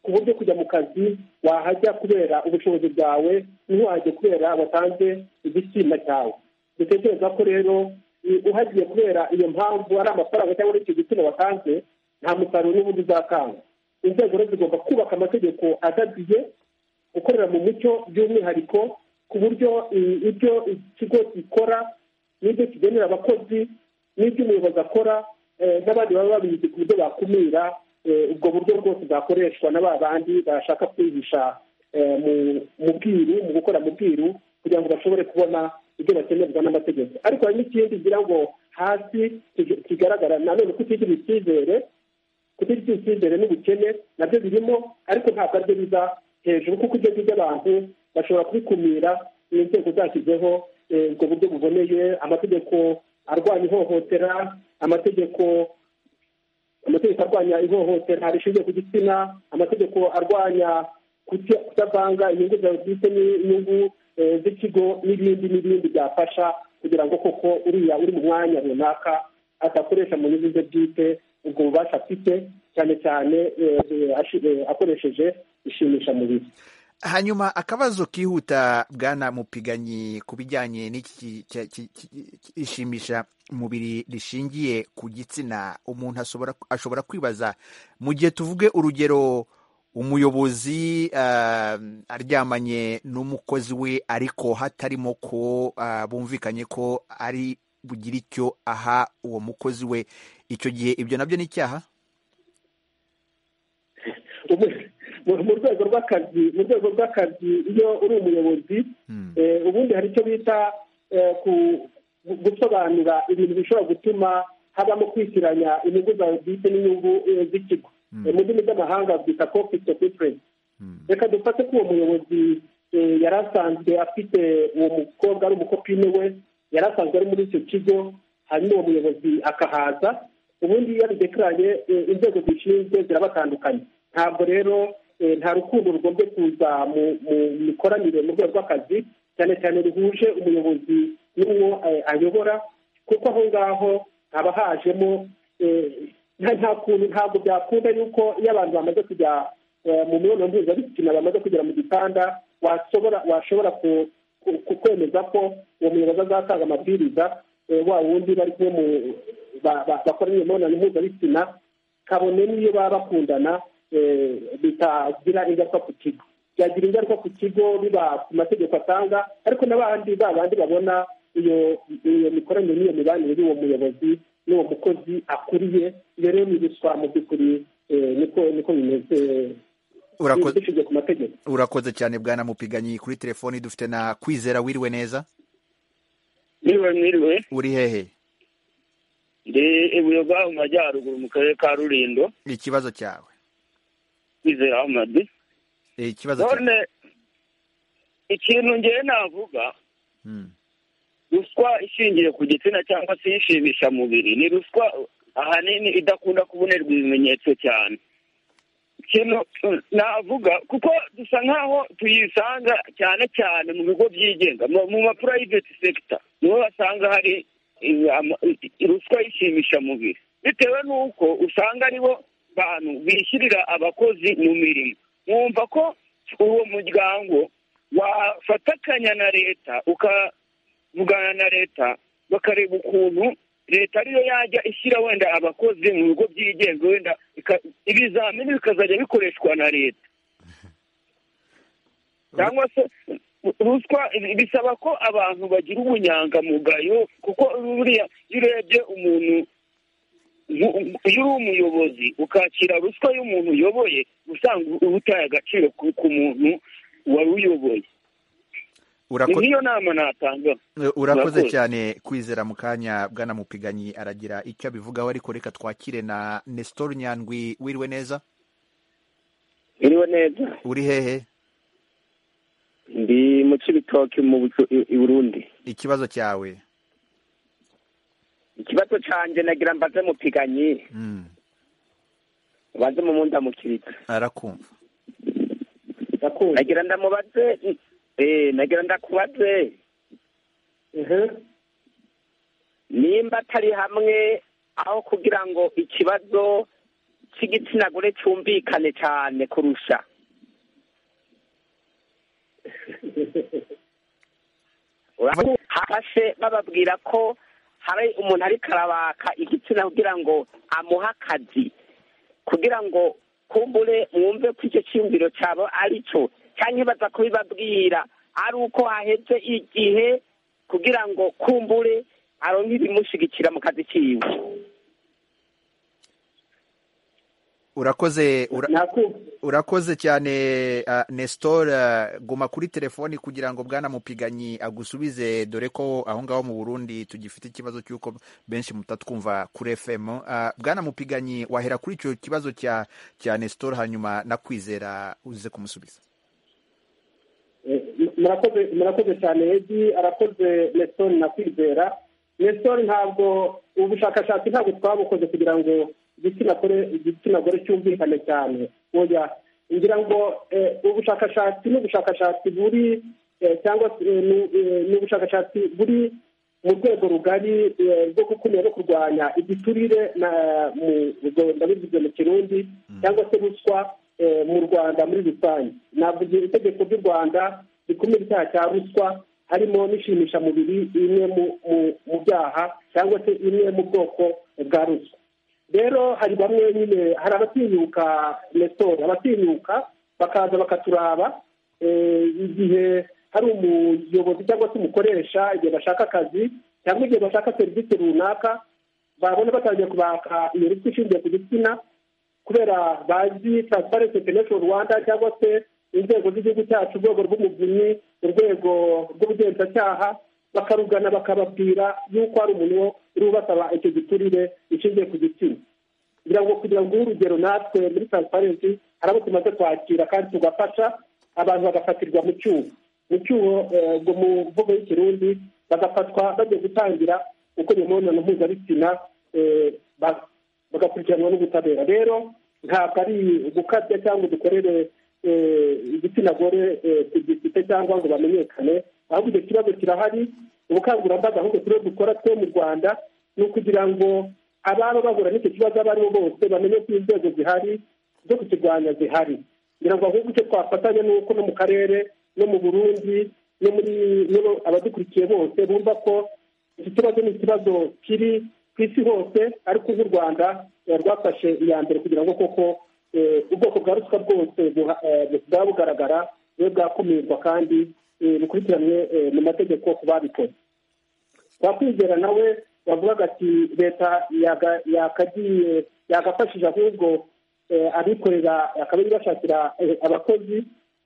ku buryo kujya mu kazi wahajya kubera ubushobozi bwawe ntiwajye kubera watanze igisima cyawe dutekereza ko rero uhagiye kubera iyo mpamvu ari amafaranga cyangwa ari icyo gitsina watanze nta musaruro n'ubundi uzakanga inzego rero zigomba kubaka amategeko adadiye gukorera mu mucyo by'umwihariko ku buryo ibyo ikigo gikora n'ibyo kigenera abakozi n'ibyo umuyobozi akora n'abandi baba babizi ku buryo bakumira ubwo buryo bwose bwakoreshwa na ba bandi bashaka kwihisha mu bwiru mu gukora mu bwiru kugira ngo bashobore kubona ibyo bakenerwa n'amategeko ariko hari n'ikindi ngira ngo hasi kigaragara nanone kutigirira icyizere kutigirira icyizere n'ubukene nabyo birimo ariko ntabwo aribyo biza hejuru kuko ibyo ngibyo abantu bashobora kubikumira iyo nzego zashyizeho ubwo buryo buboneye amategeko arwanya ihohotera amategeko amategeko arwanya ihohotera rishingiye ku gitsina amategeko arwanya kutavanga inyungu zawe bwite n'inyungu z'ikigo n'ibindi n'ibindi byafasha kugira ngo koko uriya uri mu mwanya runaka adakoresha mu nyungu ze bwite ubwo bubasha afite cyane cyane akoresheje ishimishamubiri hanyuma akabazo kihuta bwana mupiganyi ku bijyanye n'iki ishimisha mubiri rishingiye ku gitsina umuntu ashobora kwibaza mu gihe tuvuge urugero umuyobozi aryamanye n'umukozi we ariko hatarimo ko bumvikanye ko ari bugire icyo aha uwo mukozi we icyo gihe ibyo nabyo ni icyaha mu rwego rw'akazi mu rwego rw'akazi iyo uri umuyobozi ubundi hari icyo bita gusobanura ibintu bishobora gutuma habamo kwishyuranya inyungu zawe bwite n'inyungu z'ikigo mu ndimi z'amahanga bwita kopito kwipurensi reka dufate ko uwo muyobozi yari asanzwe afite uwo mukobwa ari umukopine we yari asanzwe ari muri icyo kigo hanyuma uwo muyobozi akahaza ubundi iyo abidekaranye inzego zishinzwe zirabatandukanye ntabwo rero nta rukundo rugomba kuza mu mikoranire mu rwego rw'akazi cyane cyane ruhuje umuyobozi n'uwo ayobora kuko aho ngaho haba hajemo nta kuntu ntabwo byakunda yuko iyo abantu bamaze kujya mu mibonano mpuzabitsina bamaze kugera mu gitanda washobora kwemeza ko uwo muyobozi azatanga amabwiriza wa wundi bari kumwe bakora imibonano mpuzabitsina kabone n'iyo baba bakundana bitagira ingaruka ku kigo byagira ingaruka ku kigo biba ku mategeko atanga ariko n'abandi ba bandi babona iyo mikoranire n'iyo mibanire y'uwo muyobozi n'uwo mukozi akuriye iyo rero ni ruswa mu by'ukuri niko bimeze bishingiye ku mategeko urakoze cyane bwana mupiganyi kuri telefoni dufite na kwizera wiriwe neza wiriwe mwiriwe uri hehe ndi ibuyoga mu majyaruguru mu karere ka rurindo ikibazo cyawe kwizera amadi ikibazo none ikintu ngewe navuga ruswa ishingiye ku gitsina cyangwa se ishimisha mubiri ni ruswa ahanini idakunda kubonerwa ibimenyetso cyane ikintu navuga kuko dusa nkaho tuyisanga cyane cyane mu bigo byigenga mu ma private sector niho basanga hari ruswa y'ishimisha mubiri bitewe n'uko usanga aribo bantu bishyurira abakozi mu mirimo mwumva ko uwo muryango wafatakanya na leta ukavugana na leta bakareba ukuntu leta ariyo yajya ishyira wenda abakozi mu bigo byigenga wenda ibizamini bikazajya bikoreshwa na leta cyangwa se ruswa bisaba ko abantu bagira ubunyangamugayo kuko buriya iyo urebye umuntu iyo uri umuyobozi ukakira ruswa y'umuntu uyoboye usanga uba utaye agaciro ku muntu wari uyoboye niyo nama natanga urakoze cyane kwizera mu kanya bwana mupiganyi aragira icyo abivugaho ariko reka twakire na nestor nyandwi wiriwe neza wiriwe neza uri hehe ndi mu kibitoki i burundi ikibazo cyawe ikibazo canje nagira mbaze mupiganyi mbaze mu munda mukirika arakumva nagira ndamubaze eh nagira ndakubaze nimba atari hamwe aho kugira ngo ikibazo cy'igitsina gore cyumvikane cyane kurusha hafashe bababwira ko hari umuntu ari karabaka igitsina kugira ngo amuhe akazi kugira ngo kumbure mwumve ko icyo cyiyumviro cyabo ari cyo cyangwa baza kubibabwira ari uko haheze igihe kugira ngo kumbure aronke ibimushyigikira mu kazi kiwe urakoze urakoze cyane nestor guma kuri telefoni kugira ngo bwana mupiganyi agusubize dore ko aho ngaho mu burundi tugifite ikibazo cy'uko benshi mutatwumva kuri fm bwana mupiganyi wahera kuri icyo kibazo cya nestor hanyuma nakwizera uze kumusubiza murakoze cyane edi arakoze nestor nakwizera nestor ntabwo ubushakashatsi ntabwo twabukoze kugira ngo igitsina gore igitsina gore cyumvikane cyane oya ngira ngo ubushakashatsi n'ubushakashatsi buri cyangwa n'ubushakashatsi buri mu rwego rugari rwo gukumira no kurwanya igiturire mu rwanda bivuze mu kirundi cyangwa se ruswa mu rwanda muri rusange ntabwo itegeko ry'u rwanda rikumira icyaha cya ruswa harimo n'ishimishamubiri imwe mu byaha cyangwa se imwe mu bwoko bwa ruswa rero hari bamwe nyine hari abatinyuka restora abatinyuka bakaza bakaturaba igihe hari umuyobozi cyangwa se umukoresha igihe bashaka akazi cyangwa igihe bashaka serivisi runaka babona batangiye kubaka iyo ruswa ishingiye ku gitsina kubera bazi taransifarensi interineti rwanda cyangwa se inzego z'igihugu cyacu urwego rw'umuvunyi urwego rw'ubugenzacyaha bakarugana bakababwira yuko hari umuntu rubasaba icyo giturire ishingiye ku gitsina kugira ngo kugira ngo urugero natwe muri taransifarensi hari abo tumaze kwakira kandi tugafasha abantu bagafatirwa mu cyuho mu cyuho mu mvugo y'ikirundi bagafatwa bagiye gutangira uko imibonano mpuzabitsina bagakurikiranwa n'ubutabera rero ntabwo ari gukabya cyangwa dukorere igitsina gore gifite cyangwa ngo bamenyekane ahubwo icyo kibazo kirahari ubukangurambaga ahubwo turiho dukora twe mu rwanda ni ukugira ngo ababa bahura n'icyo kibazo abo ari bo bose bamenye ko inzego zihari zo kukirwanya zihari kugira ngo ahubwo icyo twafatanya ni uko no mu karere no mu burundi no muri abadukurikiye bose bumva ko iki kibazo ni ikibazo kiri ku isi hose ariko nk'u rwanda rwafashe iya mbere kugira ngo koko ubwoko bwa ruswa bwose bwaba bugaragara bube bwakumirwa kandi bukurikiranwe mu mategeko ku babikoze twakwizera nawe wavugaga ati leta yakagiye yagafashije ahubwo abikorera akaba ibashakira abakozi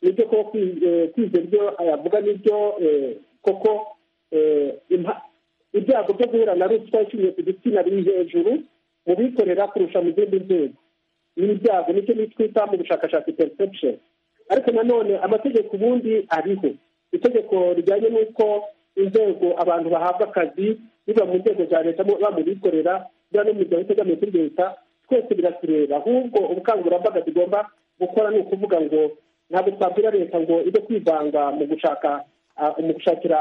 nibyo koko kwize ibyo yavuga nibyo koko ibyago byo guhura na ruswa ishingiye ku gitsina biri hejuru mu bikorera kurusha mu zindi nzego ibi byago nicyo twita mu bushakashatsi perception ariko nanone amategeko ubundi ariho itegeko rijyanye n'uko inzego abantu bahabwa akazi biba mu nzego za leta baba mu bikorera biba no mu miryango itegamiye kuri leta twese biratureba ahubwo ubukangurambaga tugomba gukora ni ukuvuga ngo ntabwo twabwira leta ngo ijye kwivanga mu gushaka mu gushakira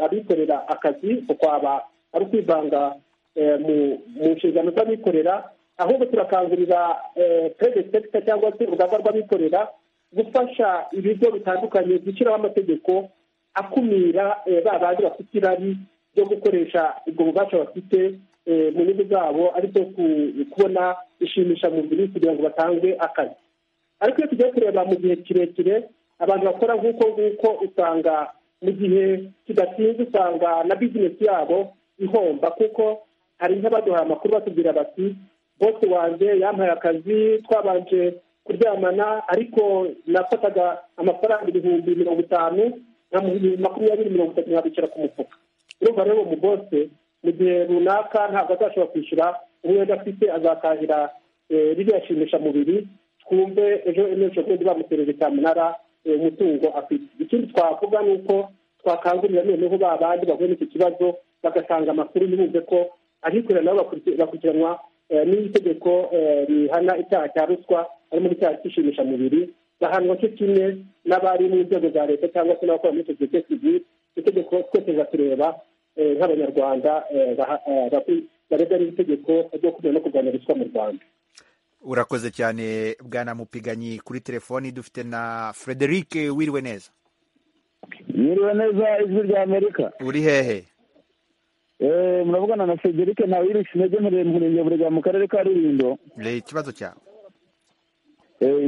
abikorera akazi kwaba ari ukwivanga mu nshingano z'abikorera ahubwo turakangurira perezida sekita cyangwa se urugamba rw'abikorera gufasha ibigo bitandukanye gushyiraho amategeko akumira ba bandi bafite irari ryo gukoresha ubwo bubasha bafite mu nyungu zabo aribyo kubona ishimishamubiri kugira ngo batange akazi ariko iyo tugiye kureba mu gihe kirekire abantu bakora nk'uko nguko usanga mu gihe kidatinze usanga na bizinesi yabo ihomba kuko hari nk'abaduhaye amakuru batubwira bati bose wanjye yampaye akazi twabanje kuryamana ariko nafataga amafaranga ibihumbi mirongo itanu na makumyabiri mirongo itatu nkabikira ku mufuka urumva rero uwo bose mu gihe runaka ntabwo azashobora kwishyura umwenda afite azatahira ririya shimishamubiri twumve ejo ejo bundi bamutereye cyamunara umutungo afite ikindi twavuga ni uko twakangurira noneho ba bandi bahuye n'iki kibazo bagatanga amakuru ntibumve ko abikorera nabo bakurikiranwa n'itegeko rihana icyaha cya ruswa harimo n'icyaha cy'ishimishamubiri bahanwa cyo kimwe n'abari mu nzego za leta cyangwa se n'abakora muri sosiyete sivire itegeko twese tureba nk'abanyarwanda barebwa n'itegeko ryo kumenya no kurwanya ruswa mu rwanda urakoze cyane bwana mupiganyi kuri telefoni dufite na frederic wiriwe neza wiriwe neza ijwi rya amerika uri hehe muravugana na frederic nawe iri sinege murenge burega mu karere ka rulindo ikibazo cyawe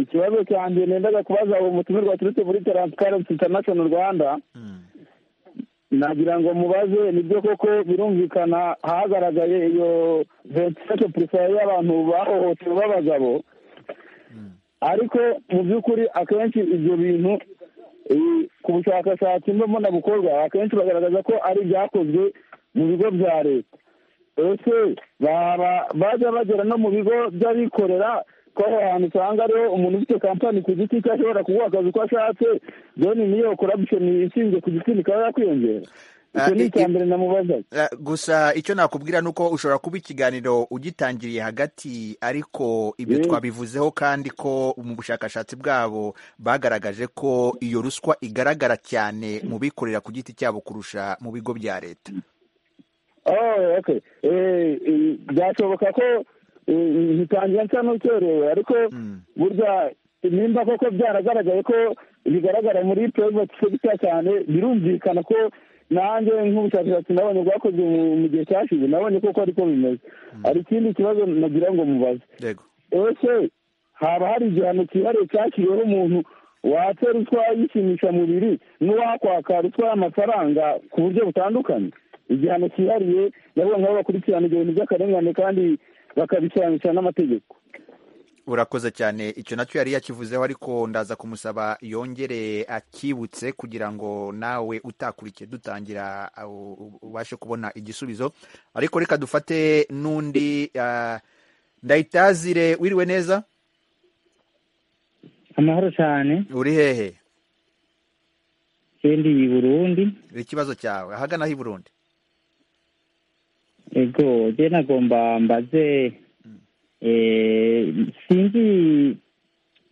ikibazo cyanjye nendaga kubaza uwo mutumirwa waturutse muri taransifarensi intanashono rwanda nagira ngo mubaze nibyo koko birumvikana hagaragaye iyo ventilation purifaye y'abantu bahohotewe b'abagabo ariko mu by'ukuri akenshi ibyo bintu ku bushakashatsi mbona bukorwa akenshi bagaragaza ko ari ibyakozwe mu bigo bya leta ese bajya bagera no mu bigo by'abikorera ko aho hantu usanga ariho umuntu ufite kampani ku giti cye ashobora kuguha akazi uko ashatse deni niyo korabishoni ishinzwe ku gitsina ikaba yakwiyongera icyo ni icya mbere namubazaga gusa icyo nakubwira ni uko ushobora kuba ikiganiro ugitangiriye hagati ariko ibyo twabivuzeho kandi ko mu bushakashatsi bwabo bagaragaje ko iyo ruswa igaragara cyane mu bikorera ku giti cyabo kurusha mu bigo bya leta byashoboka ko ntitangira nsa n'ucyerewe ariko burya nimba koko byaragaragaye ko bigaragara muri purayiveti sekita cyane birumvikana ko nanjye nk'ubushakashatsi nabonye bwakozwe mu gihe cyashize nabonye koko ariko bimeze hari ikindi kibazo nagira ngo mubaze ese haba hari igihano cyihariye cyashyiriweho umuntu watse ruswa yishimisha mubiri n'uwakwaka ruswa y'amafaranga ku buryo butandukanye igihano cyihariye ndabona nabo bakurikirana ibyo bintu by'akarengane kandi bakabikiranisha n'amategeko urakoze cyane icyo nacyo yari yakivuzeho ariko ndaza kumusaba yongere akibutse kugira ngo nawe utakurikiye dutangira ubashe kubona igisubizo ariko reka dufate n'undi ndahitazire wiriwe neza amahoro cyane uri hehe ndi i burundi ikibazo cyawe ahagana i burundi ego njye nagomba mbaze sinzi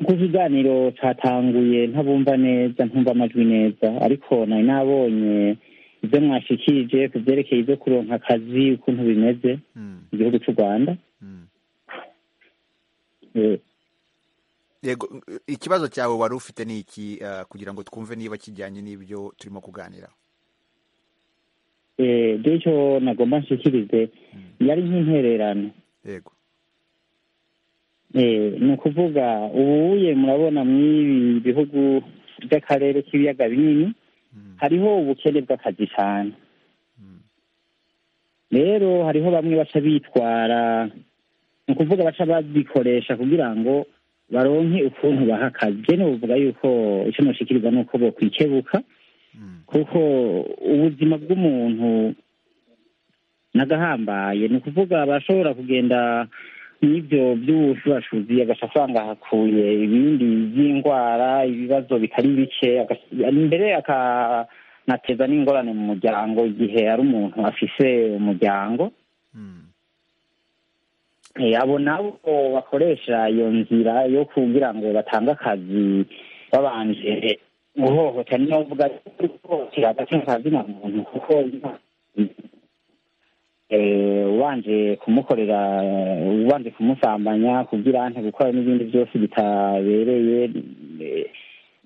ko ikiganiro cyatanguye ntabumva neza ntumva amajwi neza ariko nari nabonye ibyo mwashikirije ku byerekeye ibyo kuronka akazi ukuntu bimeze mu gihugu cy'u rwanda yego ikibazo cyawe wari ufite ni iki kugira ngo twumve niba kijyanye n'ibyo turimo kuganiraho icyo nagomba nshikirize yari nk'intererano yego ni ukuvuga ubuye murabona mw'ibi bihugu by'akarere k'ibiyaga binini hariho ubukene bw'akazi cyane rero hariho bamwe baca bitwara ni ukuvuga baca babikoresha kugira ngo baronke ukuntu baha akazi n'ubuvuga yuko icyo mushikiriza ni uko bokwikebuka kuko ubuzima bw'umuntu n'agahambaye ni ukuvuga barashobora kugenda n'ibyo by'ubushubuzi agasha asanga ahakuye ibindi by'indwara ibibazo bikari bike imbere akanateza n'ingorane mu muryango igihe ari umuntu afise umuryango abo nabo bakoresha iyo nzira yo kugira ngo batange akazi babanje guhohotera niyo mvuga guhohotera hagati na muntu kuko ubanje kumukorera ubanje kumusambanya kugira ante gukora n'ibindi byose bitabereye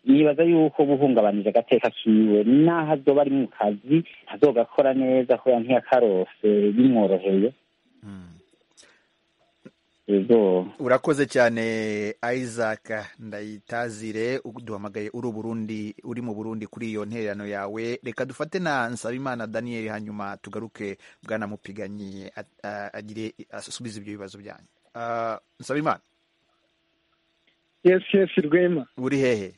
nibaza yuko buhungabanije agateka kiwe n'aho azoba ari mu kazi azogakora neza kubera ntiyakarose bimworoheye urakoze cyane isaac ndayitazire duhamagaye uri burundi uri mu burundi kuri iyo ntererano yawe reka dufate na nsabimana daniel hanyuma tugaruke bwana mupiganyi agire asubize ibyo bibazo byanyu nsabimana yesi yesi rwema uri hehe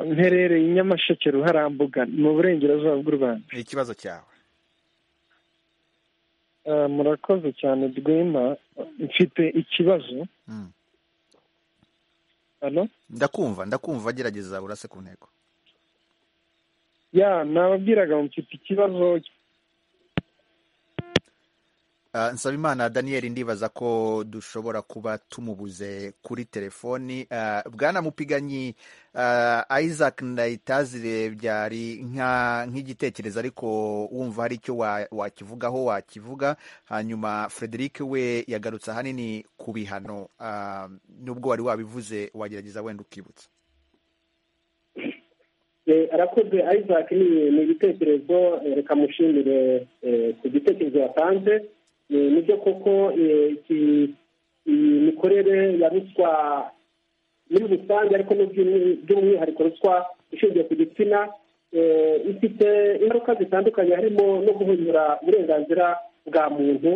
mperereye i nyamasheke ruharambuga mu burengerazuba bw'u rwanda ni ikibazo cyawe murakoze cyane rwema mfite ikibazo ndakumva ndakumva gerageza urase ku ntego ya nababwiraga mfite ikibazo nsabimana daniel ndibaza ko dushobora kuba tumubuze kuri telefoni bwana mupiganyi isaac ndayitazire byari nk'igitekerezo ariko wumva hari icyo wakivugaho wakivuga hanyuma frederic we yagarutse ahanini ku bihano nubwo wari wabivuze wagerageza wenda ukibutsa arakoze isaac ni igitekerezo reka mushimire ku gitekerezo yatanze nibyo koko iyi mikorere ya ruswa muri rusange ariko by'umwihariko ruswa ishingiye ku gitsina ifite ingaruka zitandukanye harimo no guhindura uburenganzira bwa muntu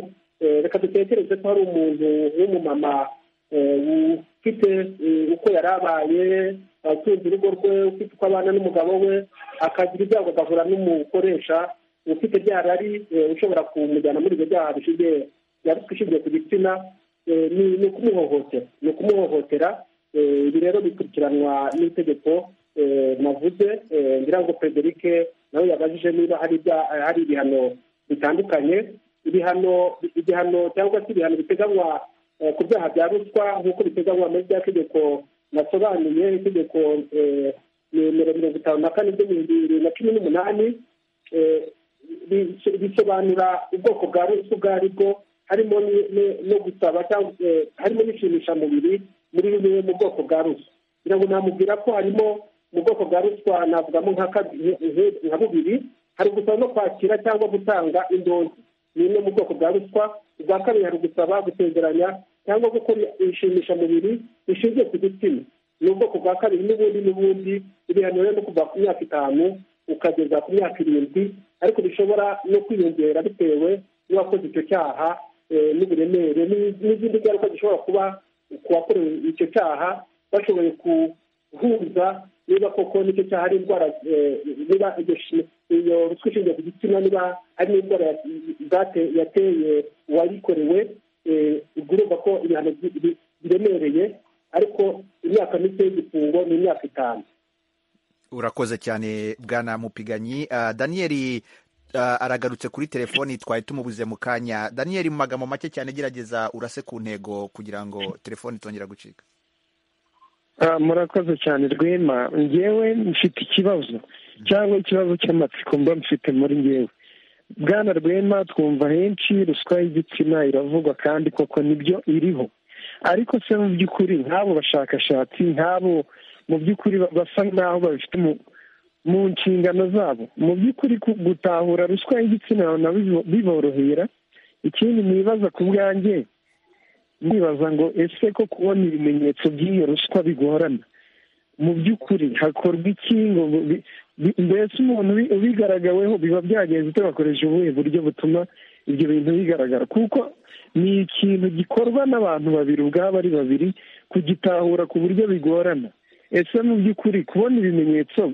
reka dutekereze ko hari umuntu w'umumama ufite uko yari abaye utunze urugo rwe ufite uko abana n'umugabo we akagira ibyago agahura n'umukoresha ufite byara ari ushobora kumujyana muri ibyo byaha bishingiye ruswa ishingiye ku gitsina ni ukumuhohotera ni ukumuhohotera ibi rero bikurikiranwa n'itegeko navuze ngira ngo frederic nawe yabajije niba hari ibihano bitandukanye ibihano igihano cyangwa se ibihano biteganywa ku byaha bya ruswa nk'uko biteganywa muri rya tegeko nasobanuye itegeko nimero mirongo itanu na kane ry'ibihumbi bibiri na cumi n'umunani bisobanura ubwoko bwa ruswa ubwo ari bwo harimo no gusaba cyangwa harimo n'inshimishamubiri muri bimwe mu bwoko bwa ruswa kugira ngo namubwira ko harimo mu bwoko bwa ruswa navugamo nka bubiri hari ugusaba no kwakira cyangwa gutanga indonke ni imwe mu bwoko bwa ruswa ubwa kabiri hari ugusaba gusezeranya cyangwa gukora inshimishamubiri bishingiye ku gitsina ni ubwoko bwa kabiri n'ubundi n'ubundi ibihano rero no kuva ku myaka itanu ukageza ku myaka irindwi ariko bishobora no kwiyongera bitewe n'uwakoze icyo cyaha n'uburemere n'izindi ngaruka zishobora kuba ku wakorewe icyo cyaha bashoboye guhuza niba koko nicyo cyaha ari indwara niba iyo ruswa ishingiye ku gitsina niba ari n'indwara yateye uwayikorewe urumva ko ibihano biremereye ariko imyaka mike y'igifungo ni imyaka itanu urakoze cyane bwana mupiganyi daniyeli aragarutse kuri telefoni twari tumubuze mu kanya daniyeli mu magambo make cyane gerageza urase ku ntego kugira ngo telefoni itongera gucika murakoze cyane rwema ngewe mfite ikibazo cyangwa ikibazo cy'amatsiko mba mfite muri ngewe bwana rwema twumva henshi ruswa y'igitsina iravugwa kandi koko nibyo iriho ariko se mu by'ukuri nk'abo bashakashatsi nk'abo mu by'ukuri basa nk'aho babifite mu nshingano zabo mu by'ukuri gutahura ruswa y'igitsina nabo biborohera ikindi nibaza ku bwanjye ndibaza ngo ese ko kubona ibimenyetso by'iyo ruswa bigorana mu by'ukuri hakorwa iki ngo mbese umuntu ubigaragaweho biba byagenze ute bakoresha ubuhe buryo butuma ibyo bintu bigaragara kuko ni ikintu gikorwa n'abantu babiri ubwabo ari babiri kugitahura ku buryo bigorana ese mu by'ukuri kubona ibimenyetso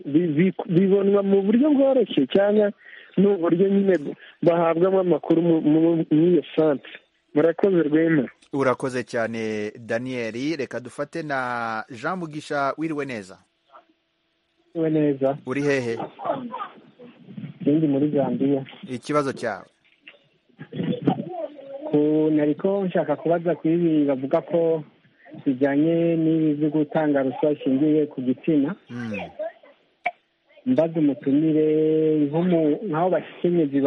bibonwa mu buryo bworoshye cyangwa ni uburyo nyine bahabwamo amakuru muri iyo sansi murakoze rwema urakoze cyane daniyeli reka dufate na jean mugisha wiriwe neza wiriwe neza uri hehe ikindi muri zambiya ikibazo cyawe nari ko nshaka kubaza ku ibi bavuga ko bijyanye n'ibi byo gutanga ruswa ishingiye ku gitsina mbaze umutumire nk'aho bashikinyezi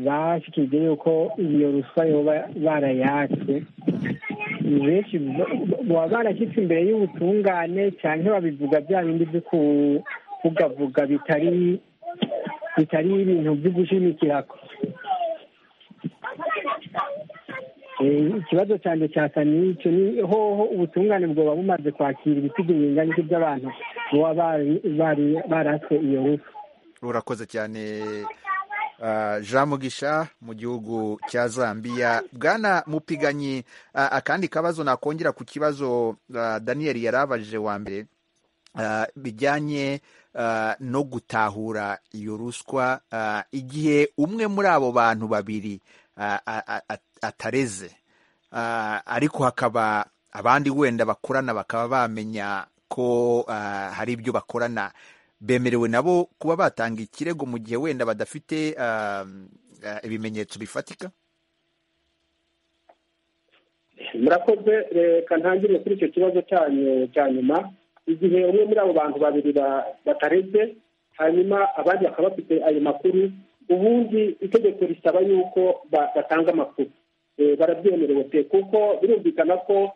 bashyikirije yuko iyo ruswa yoba barayatse benshi baba barashyitse imbere y'ubutungane cyane babivuga bya bindi byo kuvugavuga bitari bitari ibintu byo gushimikirako ikibazo cyane cyasa n'icyo ni hoho ubutungane bwoba bumaze kwakira ibisigo bingana by'abantu baba baraswe iyo rufu urakoze cyane jean mugisha mu gihugu cya zambia bwana mupiganyi akandi kabazo nakongera ku kibazo daniyeli yari abajije wa mbere bijyanye no gutahura iyo ruswa igihe umwe muri abo bantu babiri atareze ariko hakaba abandi wenda bakorana bakaba bamenya ko hari ibyo bakorana bemerewe nabo kuba batanga ikirego mu gihe wenda badafite ibimenyetso bifatika murakoze reka ntangire kuri icyo kibazo cya nyuma igihe umwe muri abo bantu babiri bataretse hanyuma abandi bakaba bafite ayo makuru ubundi itegeko risaba yuko batanga amakuru barabyemerewe pe kuko birumvikana ko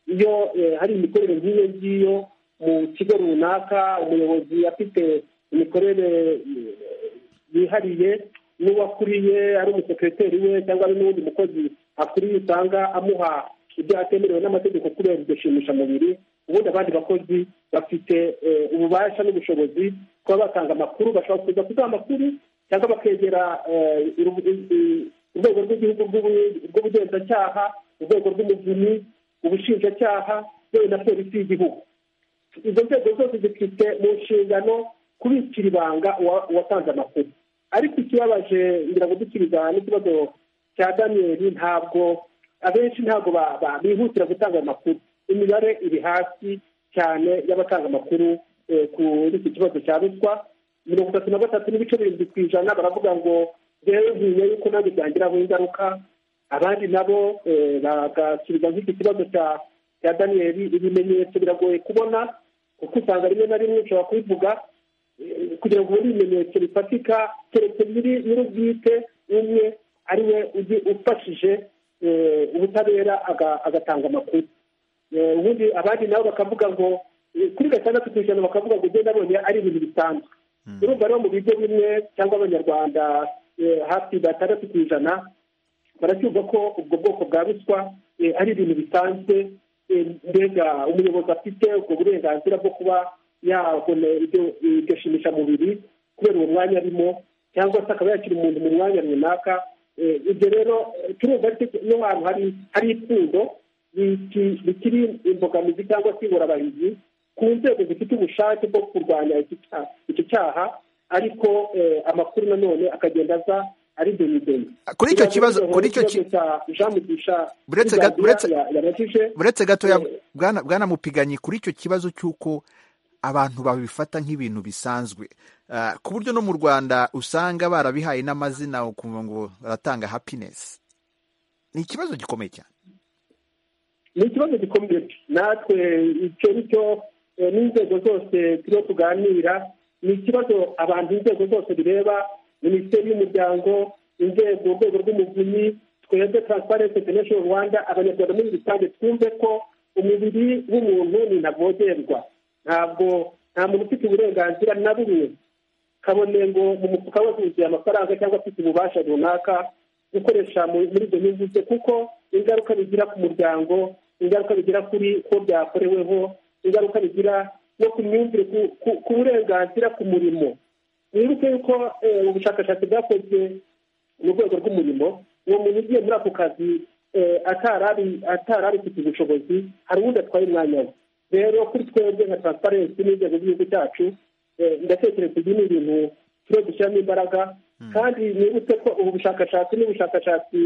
iyo hari imikorere nk'iyo ngiyo mu kigo runaka umuyobozi afite imikorere yihariye n'uwakuriye ari umusekreteri we cyangwa ari n'uwundi mukozi akuriye usanga amuha ibyo atemerewe n'amategeko kubera iryo shimishamubiri ubundi abandi bakozi bafite ububasha n'ubushobozi kuba batanga amakuru bashobora kuza kuduha amakuru cyangwa bakegera urwego rw'igihugu rw'ubugenzacyaha urwego rw'umuvunyi ubushinjacyaha yewe na polisi y'igihugu izo nzego zose zifite mu nshingano kubikira ibanga uwatanze amakuru ariko ikibabaje ngira ngo dusubiza n'ikibazo cya daniyeli ntabwo abenshi ntabwo bihutira gutanga ayo makuru imibare iri hasi cyane y'abatanga amakuru kuri iki kibazo cya ruswa mirongo itatu na gatatu n'ibice birindwi ku ijana baravuga ngo rero ngiye yuko nabyo byangiraho ingaruka abandi nabo bagasubiza nk'iki kibazo cya daniyeli ibimenyetso biragoye kubona kuko usanga rimwe na rimwe ushobora kubivuga kugira ngo ubone ibimenyetso bifatika keretse nyir'ubwite umwe ari we ufashije ubutabera agatanga amakuru ubundi abandi nabo bakavuga ngo kuri gatandatu ku ijana bakavuga ngo ugenda abonye ari ibintu bisanzwe urumva rero mu bigo bimwe cyangwa abanyarwanda hafi batandatu ku ijana baracyumva ko ubwo bwoko bwa ruswa ari ibintu bisanzwe mbega umuyobozi afite ubwo burenganzira bwo kuba yabona iryo shimishamubiri kubera uwo mwanya arimo cyangwa se akaba yakira umuntu mu mwanya runaka ibyo rero turumva niyo hantu hari ipfundo bikiri imbogamizi cyangwa se ingorabahizi ku nzego zifite ubushake bwo kurwanya iki cyaha ariko amakuru nanone akagenda aza ari demideni kuri icyo kibazo kuri icyo kibazo cya jean mugisha buretse gatoya bwanamupiganye kuri icyo kibazo cy'uko abantu babifata nk'ibintu bisanzwe ku buryo no mu rwanda usanga barabihaye n'amazina ukumva ngo baratanga happiness ni ikibazo gikomeye cyane ni ikibazo gikomeye natwe icyo cyo n'inzego zose turiho tuganira ni ikibazo abantu inzego zose bireba minisiteri y'umuryango inzego urwego rw'umuvunyi twebwe transparency international rwanda abanyarwanda muri rusange twumve ko umubiri w'umuntu ni ntavogerwa ntabwo nta muntu ufite uburenganzira na bumwe kabone ngo mu mufuka we huzuye amafaranga cyangwa afite ububasha runaka gukoresha muri izo nyungu ze kuko ingaruka bigira ku muryango ingaruka bigira kuri ko byakoreweho ingaruka bigira no ku myumvire ku burenganzira ku murimo wibuke yuko ubushakashatsi bwakozwe mu rwego rw'umurimo uwo muntu ugiye muri ako kazi atari abifite ubushobozi hari uwundi atwaye umwanya we rero kuri twebwe nka transparency n'inzego z'igihugu cyacu ndatekereza ibi ni ibintu turiho dushyiramo imbaraga kandi nibutse ko ubu bushakashatsi ni ubushakashatsi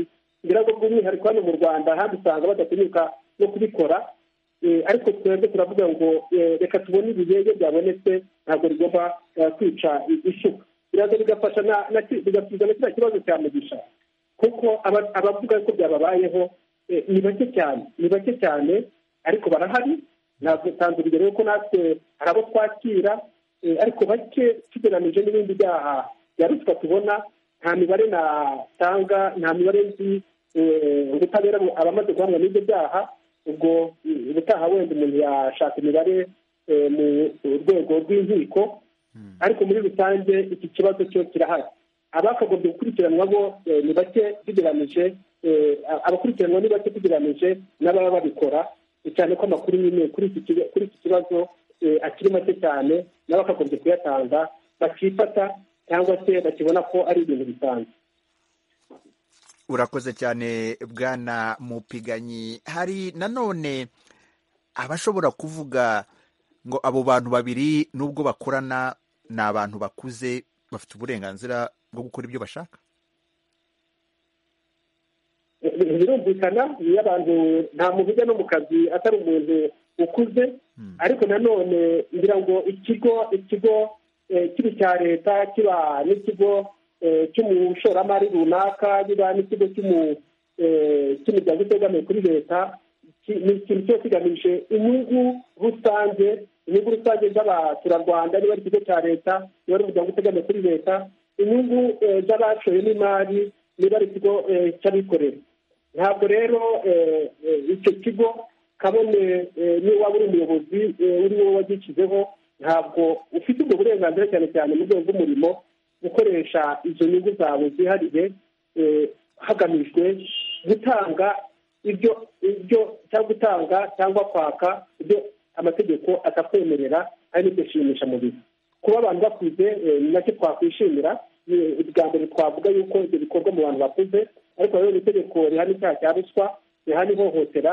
ngo bw'umwihariko hano mu rwanda handi usanga badatinyuka no kubikora ariko twebwe turavuga ngo reka tubone ibiyege byabonetse ntabwo rigomba kwica isuka biraza bigafasha bigasubiza na kiriya kibazo cya mugisha kuko abavuga ko byababayeho ni bake cyane ni bake cyane ariko barahari ntabwo tanze urugero yuko natwe hari abo twakira ariko bake tugeranije n'ibindi byaha bya ruswa tubona nta mibare natanga nta mibare nzi ubutabera abamaze guhamwa n'ibyo byaha ubwo ubutaha wenda umuntu yashaka imibare mu rwego rw'inkiko ariko muri rusange iki kibazo cyo kirahari abakagombye gukurikiranwa bo ni bake tugeranije abakurikiranwa ni bake tugeranije n'ababa babikora cyane ko amakuru nyine kuri iki kibazo akiri make cyane nabo bakagombye kuyatanga bakifata cyangwa se bakibona ko ari ibintu bisanzwe urakoze cyane bwana mupiganyi hari nanone abashobora kuvuga ngo abo bantu babiri nubwo bakorana ni abantu bakuze bafite uburenganzira bwo gukora ibyo bashaka birumvikana iyo abantu nta muntu ujya no mu kazi atari umuntu ukuze ariko nanone ngira ngo ikigo ikigo kibi cya leta kiba n'ikigo cy'umushoramari runaka kiba n'ikigo cy'umuryango utegamiye kuri leta ni ikintu kiba kigamije inyungu rusange inyungu rusange z'abaturarwanda niba ari ikigo cya leta niba ari umuryango utegamiye kuri leta inyungu z'abashoye n'imari niba ari ikigo cy'abikorera ntabwo rero icyo kigo kabone niba waba uri umuyobozi uri wowe wagishyizeho ntabwo ufite ubwo burenganzira cyane cyane mu rwego rw'umurimo gukoresha izo nyungu zawe zihariye hagamijwe gutanga ibyo ibyo cyangwa gutanga cyangwa kwaka ibyo amategeko atakwemerera ari n'ibyo shimisha mubiri kuba abantu bakuze nacyo twakwishimira bwa mbere twavuga yuko ibyo bikorwa mu bantu bakuze ariko rero itegeko rihana icyaha cya ruswa rihana ihohotera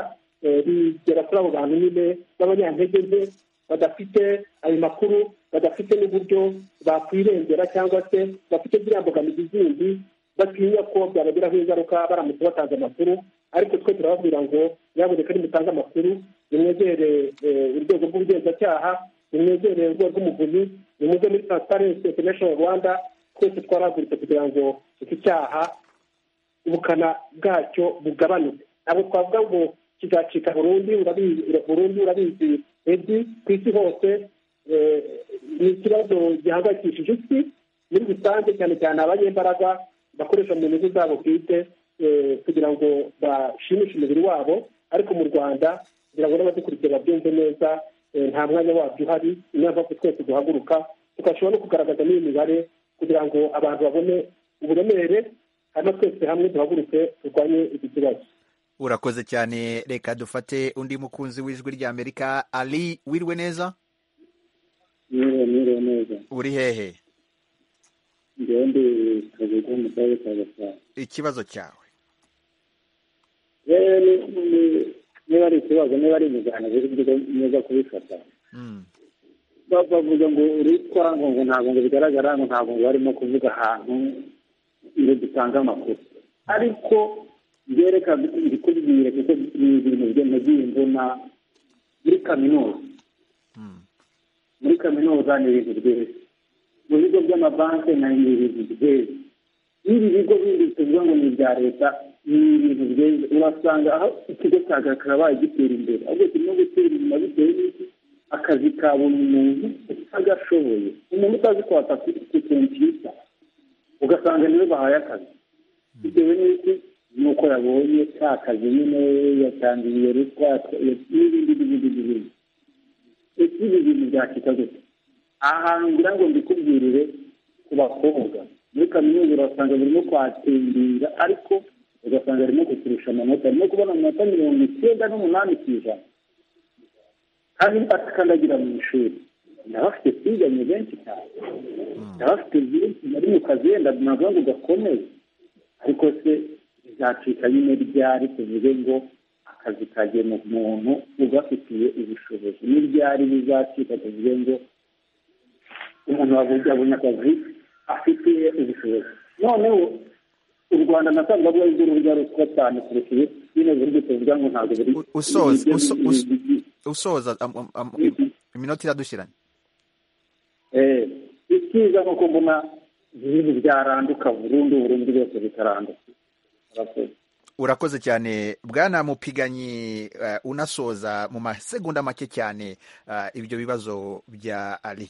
rigera kuri abo bantu nyine b'abanyantege nke badafite ayo makuru badafite n'uburyo bakwirengera cyangwa se bafite ziriya mbogamizi zindi batinya ko byabagiraho ingaruka baramutse batanze amakuru ariko twe turababwira ngo nyaboneka nimutange amakuru nimwegere urwego rw'ubugenzacyaha nimwegere urwego rw'umuvunyi binyuze muri transparency international rwanda twese twaraguritse kugira ngo iki cyaha ubukana bwacyo bugabanuke ntabwo twavuga ngo kizacika burundu burundu urabizi edi ku isi hose ni ikibazo gihangayikishije isi muri rusange cyane cyane abanyembaraga bakoresha mu nyungu zabo bwite kugira ngo bashimishe umubiri wabo ariko mu rwanda kugira ngo n'abadukurikiye babyumve neza nta mwanya wabyo uhari niyo mpamvu twese duhaguruka tugashobora no kugaragaza n'iyi mibare kugira ngo abantu babone uburemere hano twese hamwe duhaguruke turwanye iki kibazo urakoze cyane reka dufate undi mukunzi w'ijwi rya amerika ari wirwe neza mwiriwe neza uri hehe ngewe ndi kabuga mu karere ka gasabo ikibazo cyawe yewe niba ari ikibazo niba ari imigano biri neza kubifata bavuga ngo uritwa ngo ngo ntabwo ngo bigaragara ngo ntabwo ngo barimo kuvuga ahantu ngo dutange amakuru ariko byereka ndikubwire kuko biri mu byo nagiye mbona muri kaminuza muri kaminuza ni ibintu byiza mu bigo by'amabanki na ni ibintu byiza n'ibi bigo bindi tuvuga ngo ni ibya leta ni ibintu byiza urasanga aho ikigo cya gakarabaye gitera imbere ahubwo kirimo gutera inyuma bitewe n'iki akazi ka buri muntu utagashoboye umuntu utazi kwata ku kompiyuta ugasanga niwe bahaye akazi bitewe n'iki nuko yabonye ka kazi nyine yatangiye ruswa n'ibindi n'ibindi n'ibindi ese ibi bintu byacika gute aha hantu ngira ngo mbikubwirire ku bakobwa muri kaminuza urasanga birimo kwatembera ariko ugasanga arimo kuturusha amanota arimo kubona amanota mirongo icyenda n'umunani ku ijana kandi atakandagira mu ishuri ndabafite twiganye benshi cyane ndabafite byinshi nari mu kazenda navuga ngo gakomeye ariko se bizacika nyine ryari tuvuge ngo akazi kagena umuntu ugafitiye ubushobozi n'ibyari bizacika tuvuge ngo umuntu wabuze abona akazi afite ubushobozi noneho u rwanda nasanga rwo rwego rujya ruswa cyane kurusha iyo nyine buryo tuvuga ngo ntabwo buri usoza iminota iradushyiranye icyiza ni uko mbona ibintu byaranduka burundu burundu byose bitaranduka urakoze cyane bwana mupiganyi unasoza mu masegonda make cyane ibyo bibazo bya ari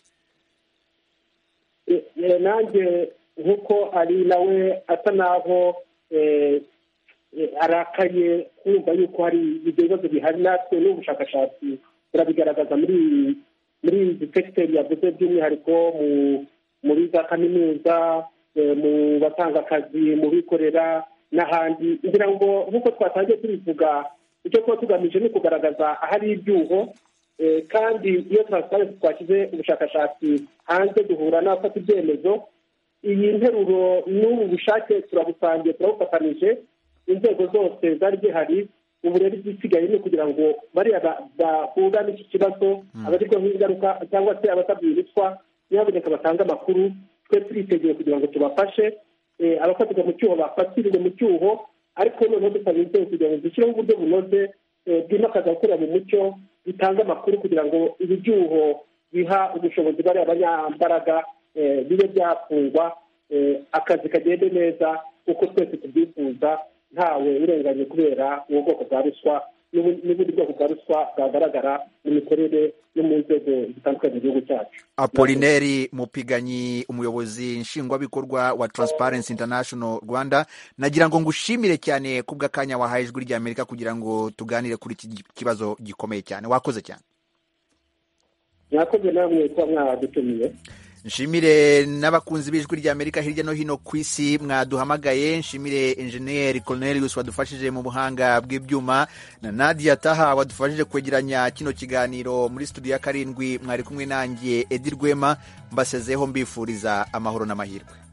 nanjye nk'uko ari nawe asa n'aho arakaye kumva yuko hari ibyo bibazo bihari natwe n'ubushakashatsi turabigaragaza muri muri izi segiteri yavuze by'umwihariko muri za kaminuza mu batanga akazi mu bikorera n'ahandi kugira ngo nk'uko twatangiye tubivuga icyo kuba tugamije ni ukugaragaza ahari ibyuho kandi iyo transparency twashyize ubushakashatsi hanze duhura n'abafata ibyemezo iyi nteruro n'ubu bushake turabusangiye turabufatanije inzego zose zari zihari ubu rero igisigaye ni ukugira ngo bariya bahura n'iki kibazo abarirwa nk'ingaruka cyangwa se abatabwiritwa ntibaboneka batange amakuru twe turiteguye kugira ngo tubafashe abafatirwa mu cyuho bafatirwe mu cyuho ariko noneho dusaba inzego kugira ngo dushyireho uburyo bunoze bwimakaza gukorera mu mucyo bitanga amakuru kugira ngo ibi byuho biha ubushobozi bariya banyambaraga bibe byafungwa akazi kagende neza uko twese tubyifuza ntawe urenganye kubera ubu bwoko bwa ruswa n'ubundi bwoko bwa ruswa bwagaragara mu mikorere no mu nzego zitandukanye mu gihugu cyacu apolineri mupiganyi umuyobozi nshingwabikorwa wa transparency international rwanda nagira ngo ngushimire cyane ku bw'akanya wahaye ijwi ry'amerika kugira ngo tuganire kuri iki kibazo gikomeye cyane wakoze cyane mwakoze namwe kuba mwadutumiye nshimire n'abakunzi b'ijwi rya amerika hirya no hino ku isi mwaduhamagaye nshimire enjeniyeri Cornelius wadufashije mu buhanga bw'ibyuma na nadia taha wadufashije kwegeranya kino kiganiro muri studio ya karindwi mwari kumwe nanjye edi rwema mbasezeho mbifuriza amahoro n'amahirwe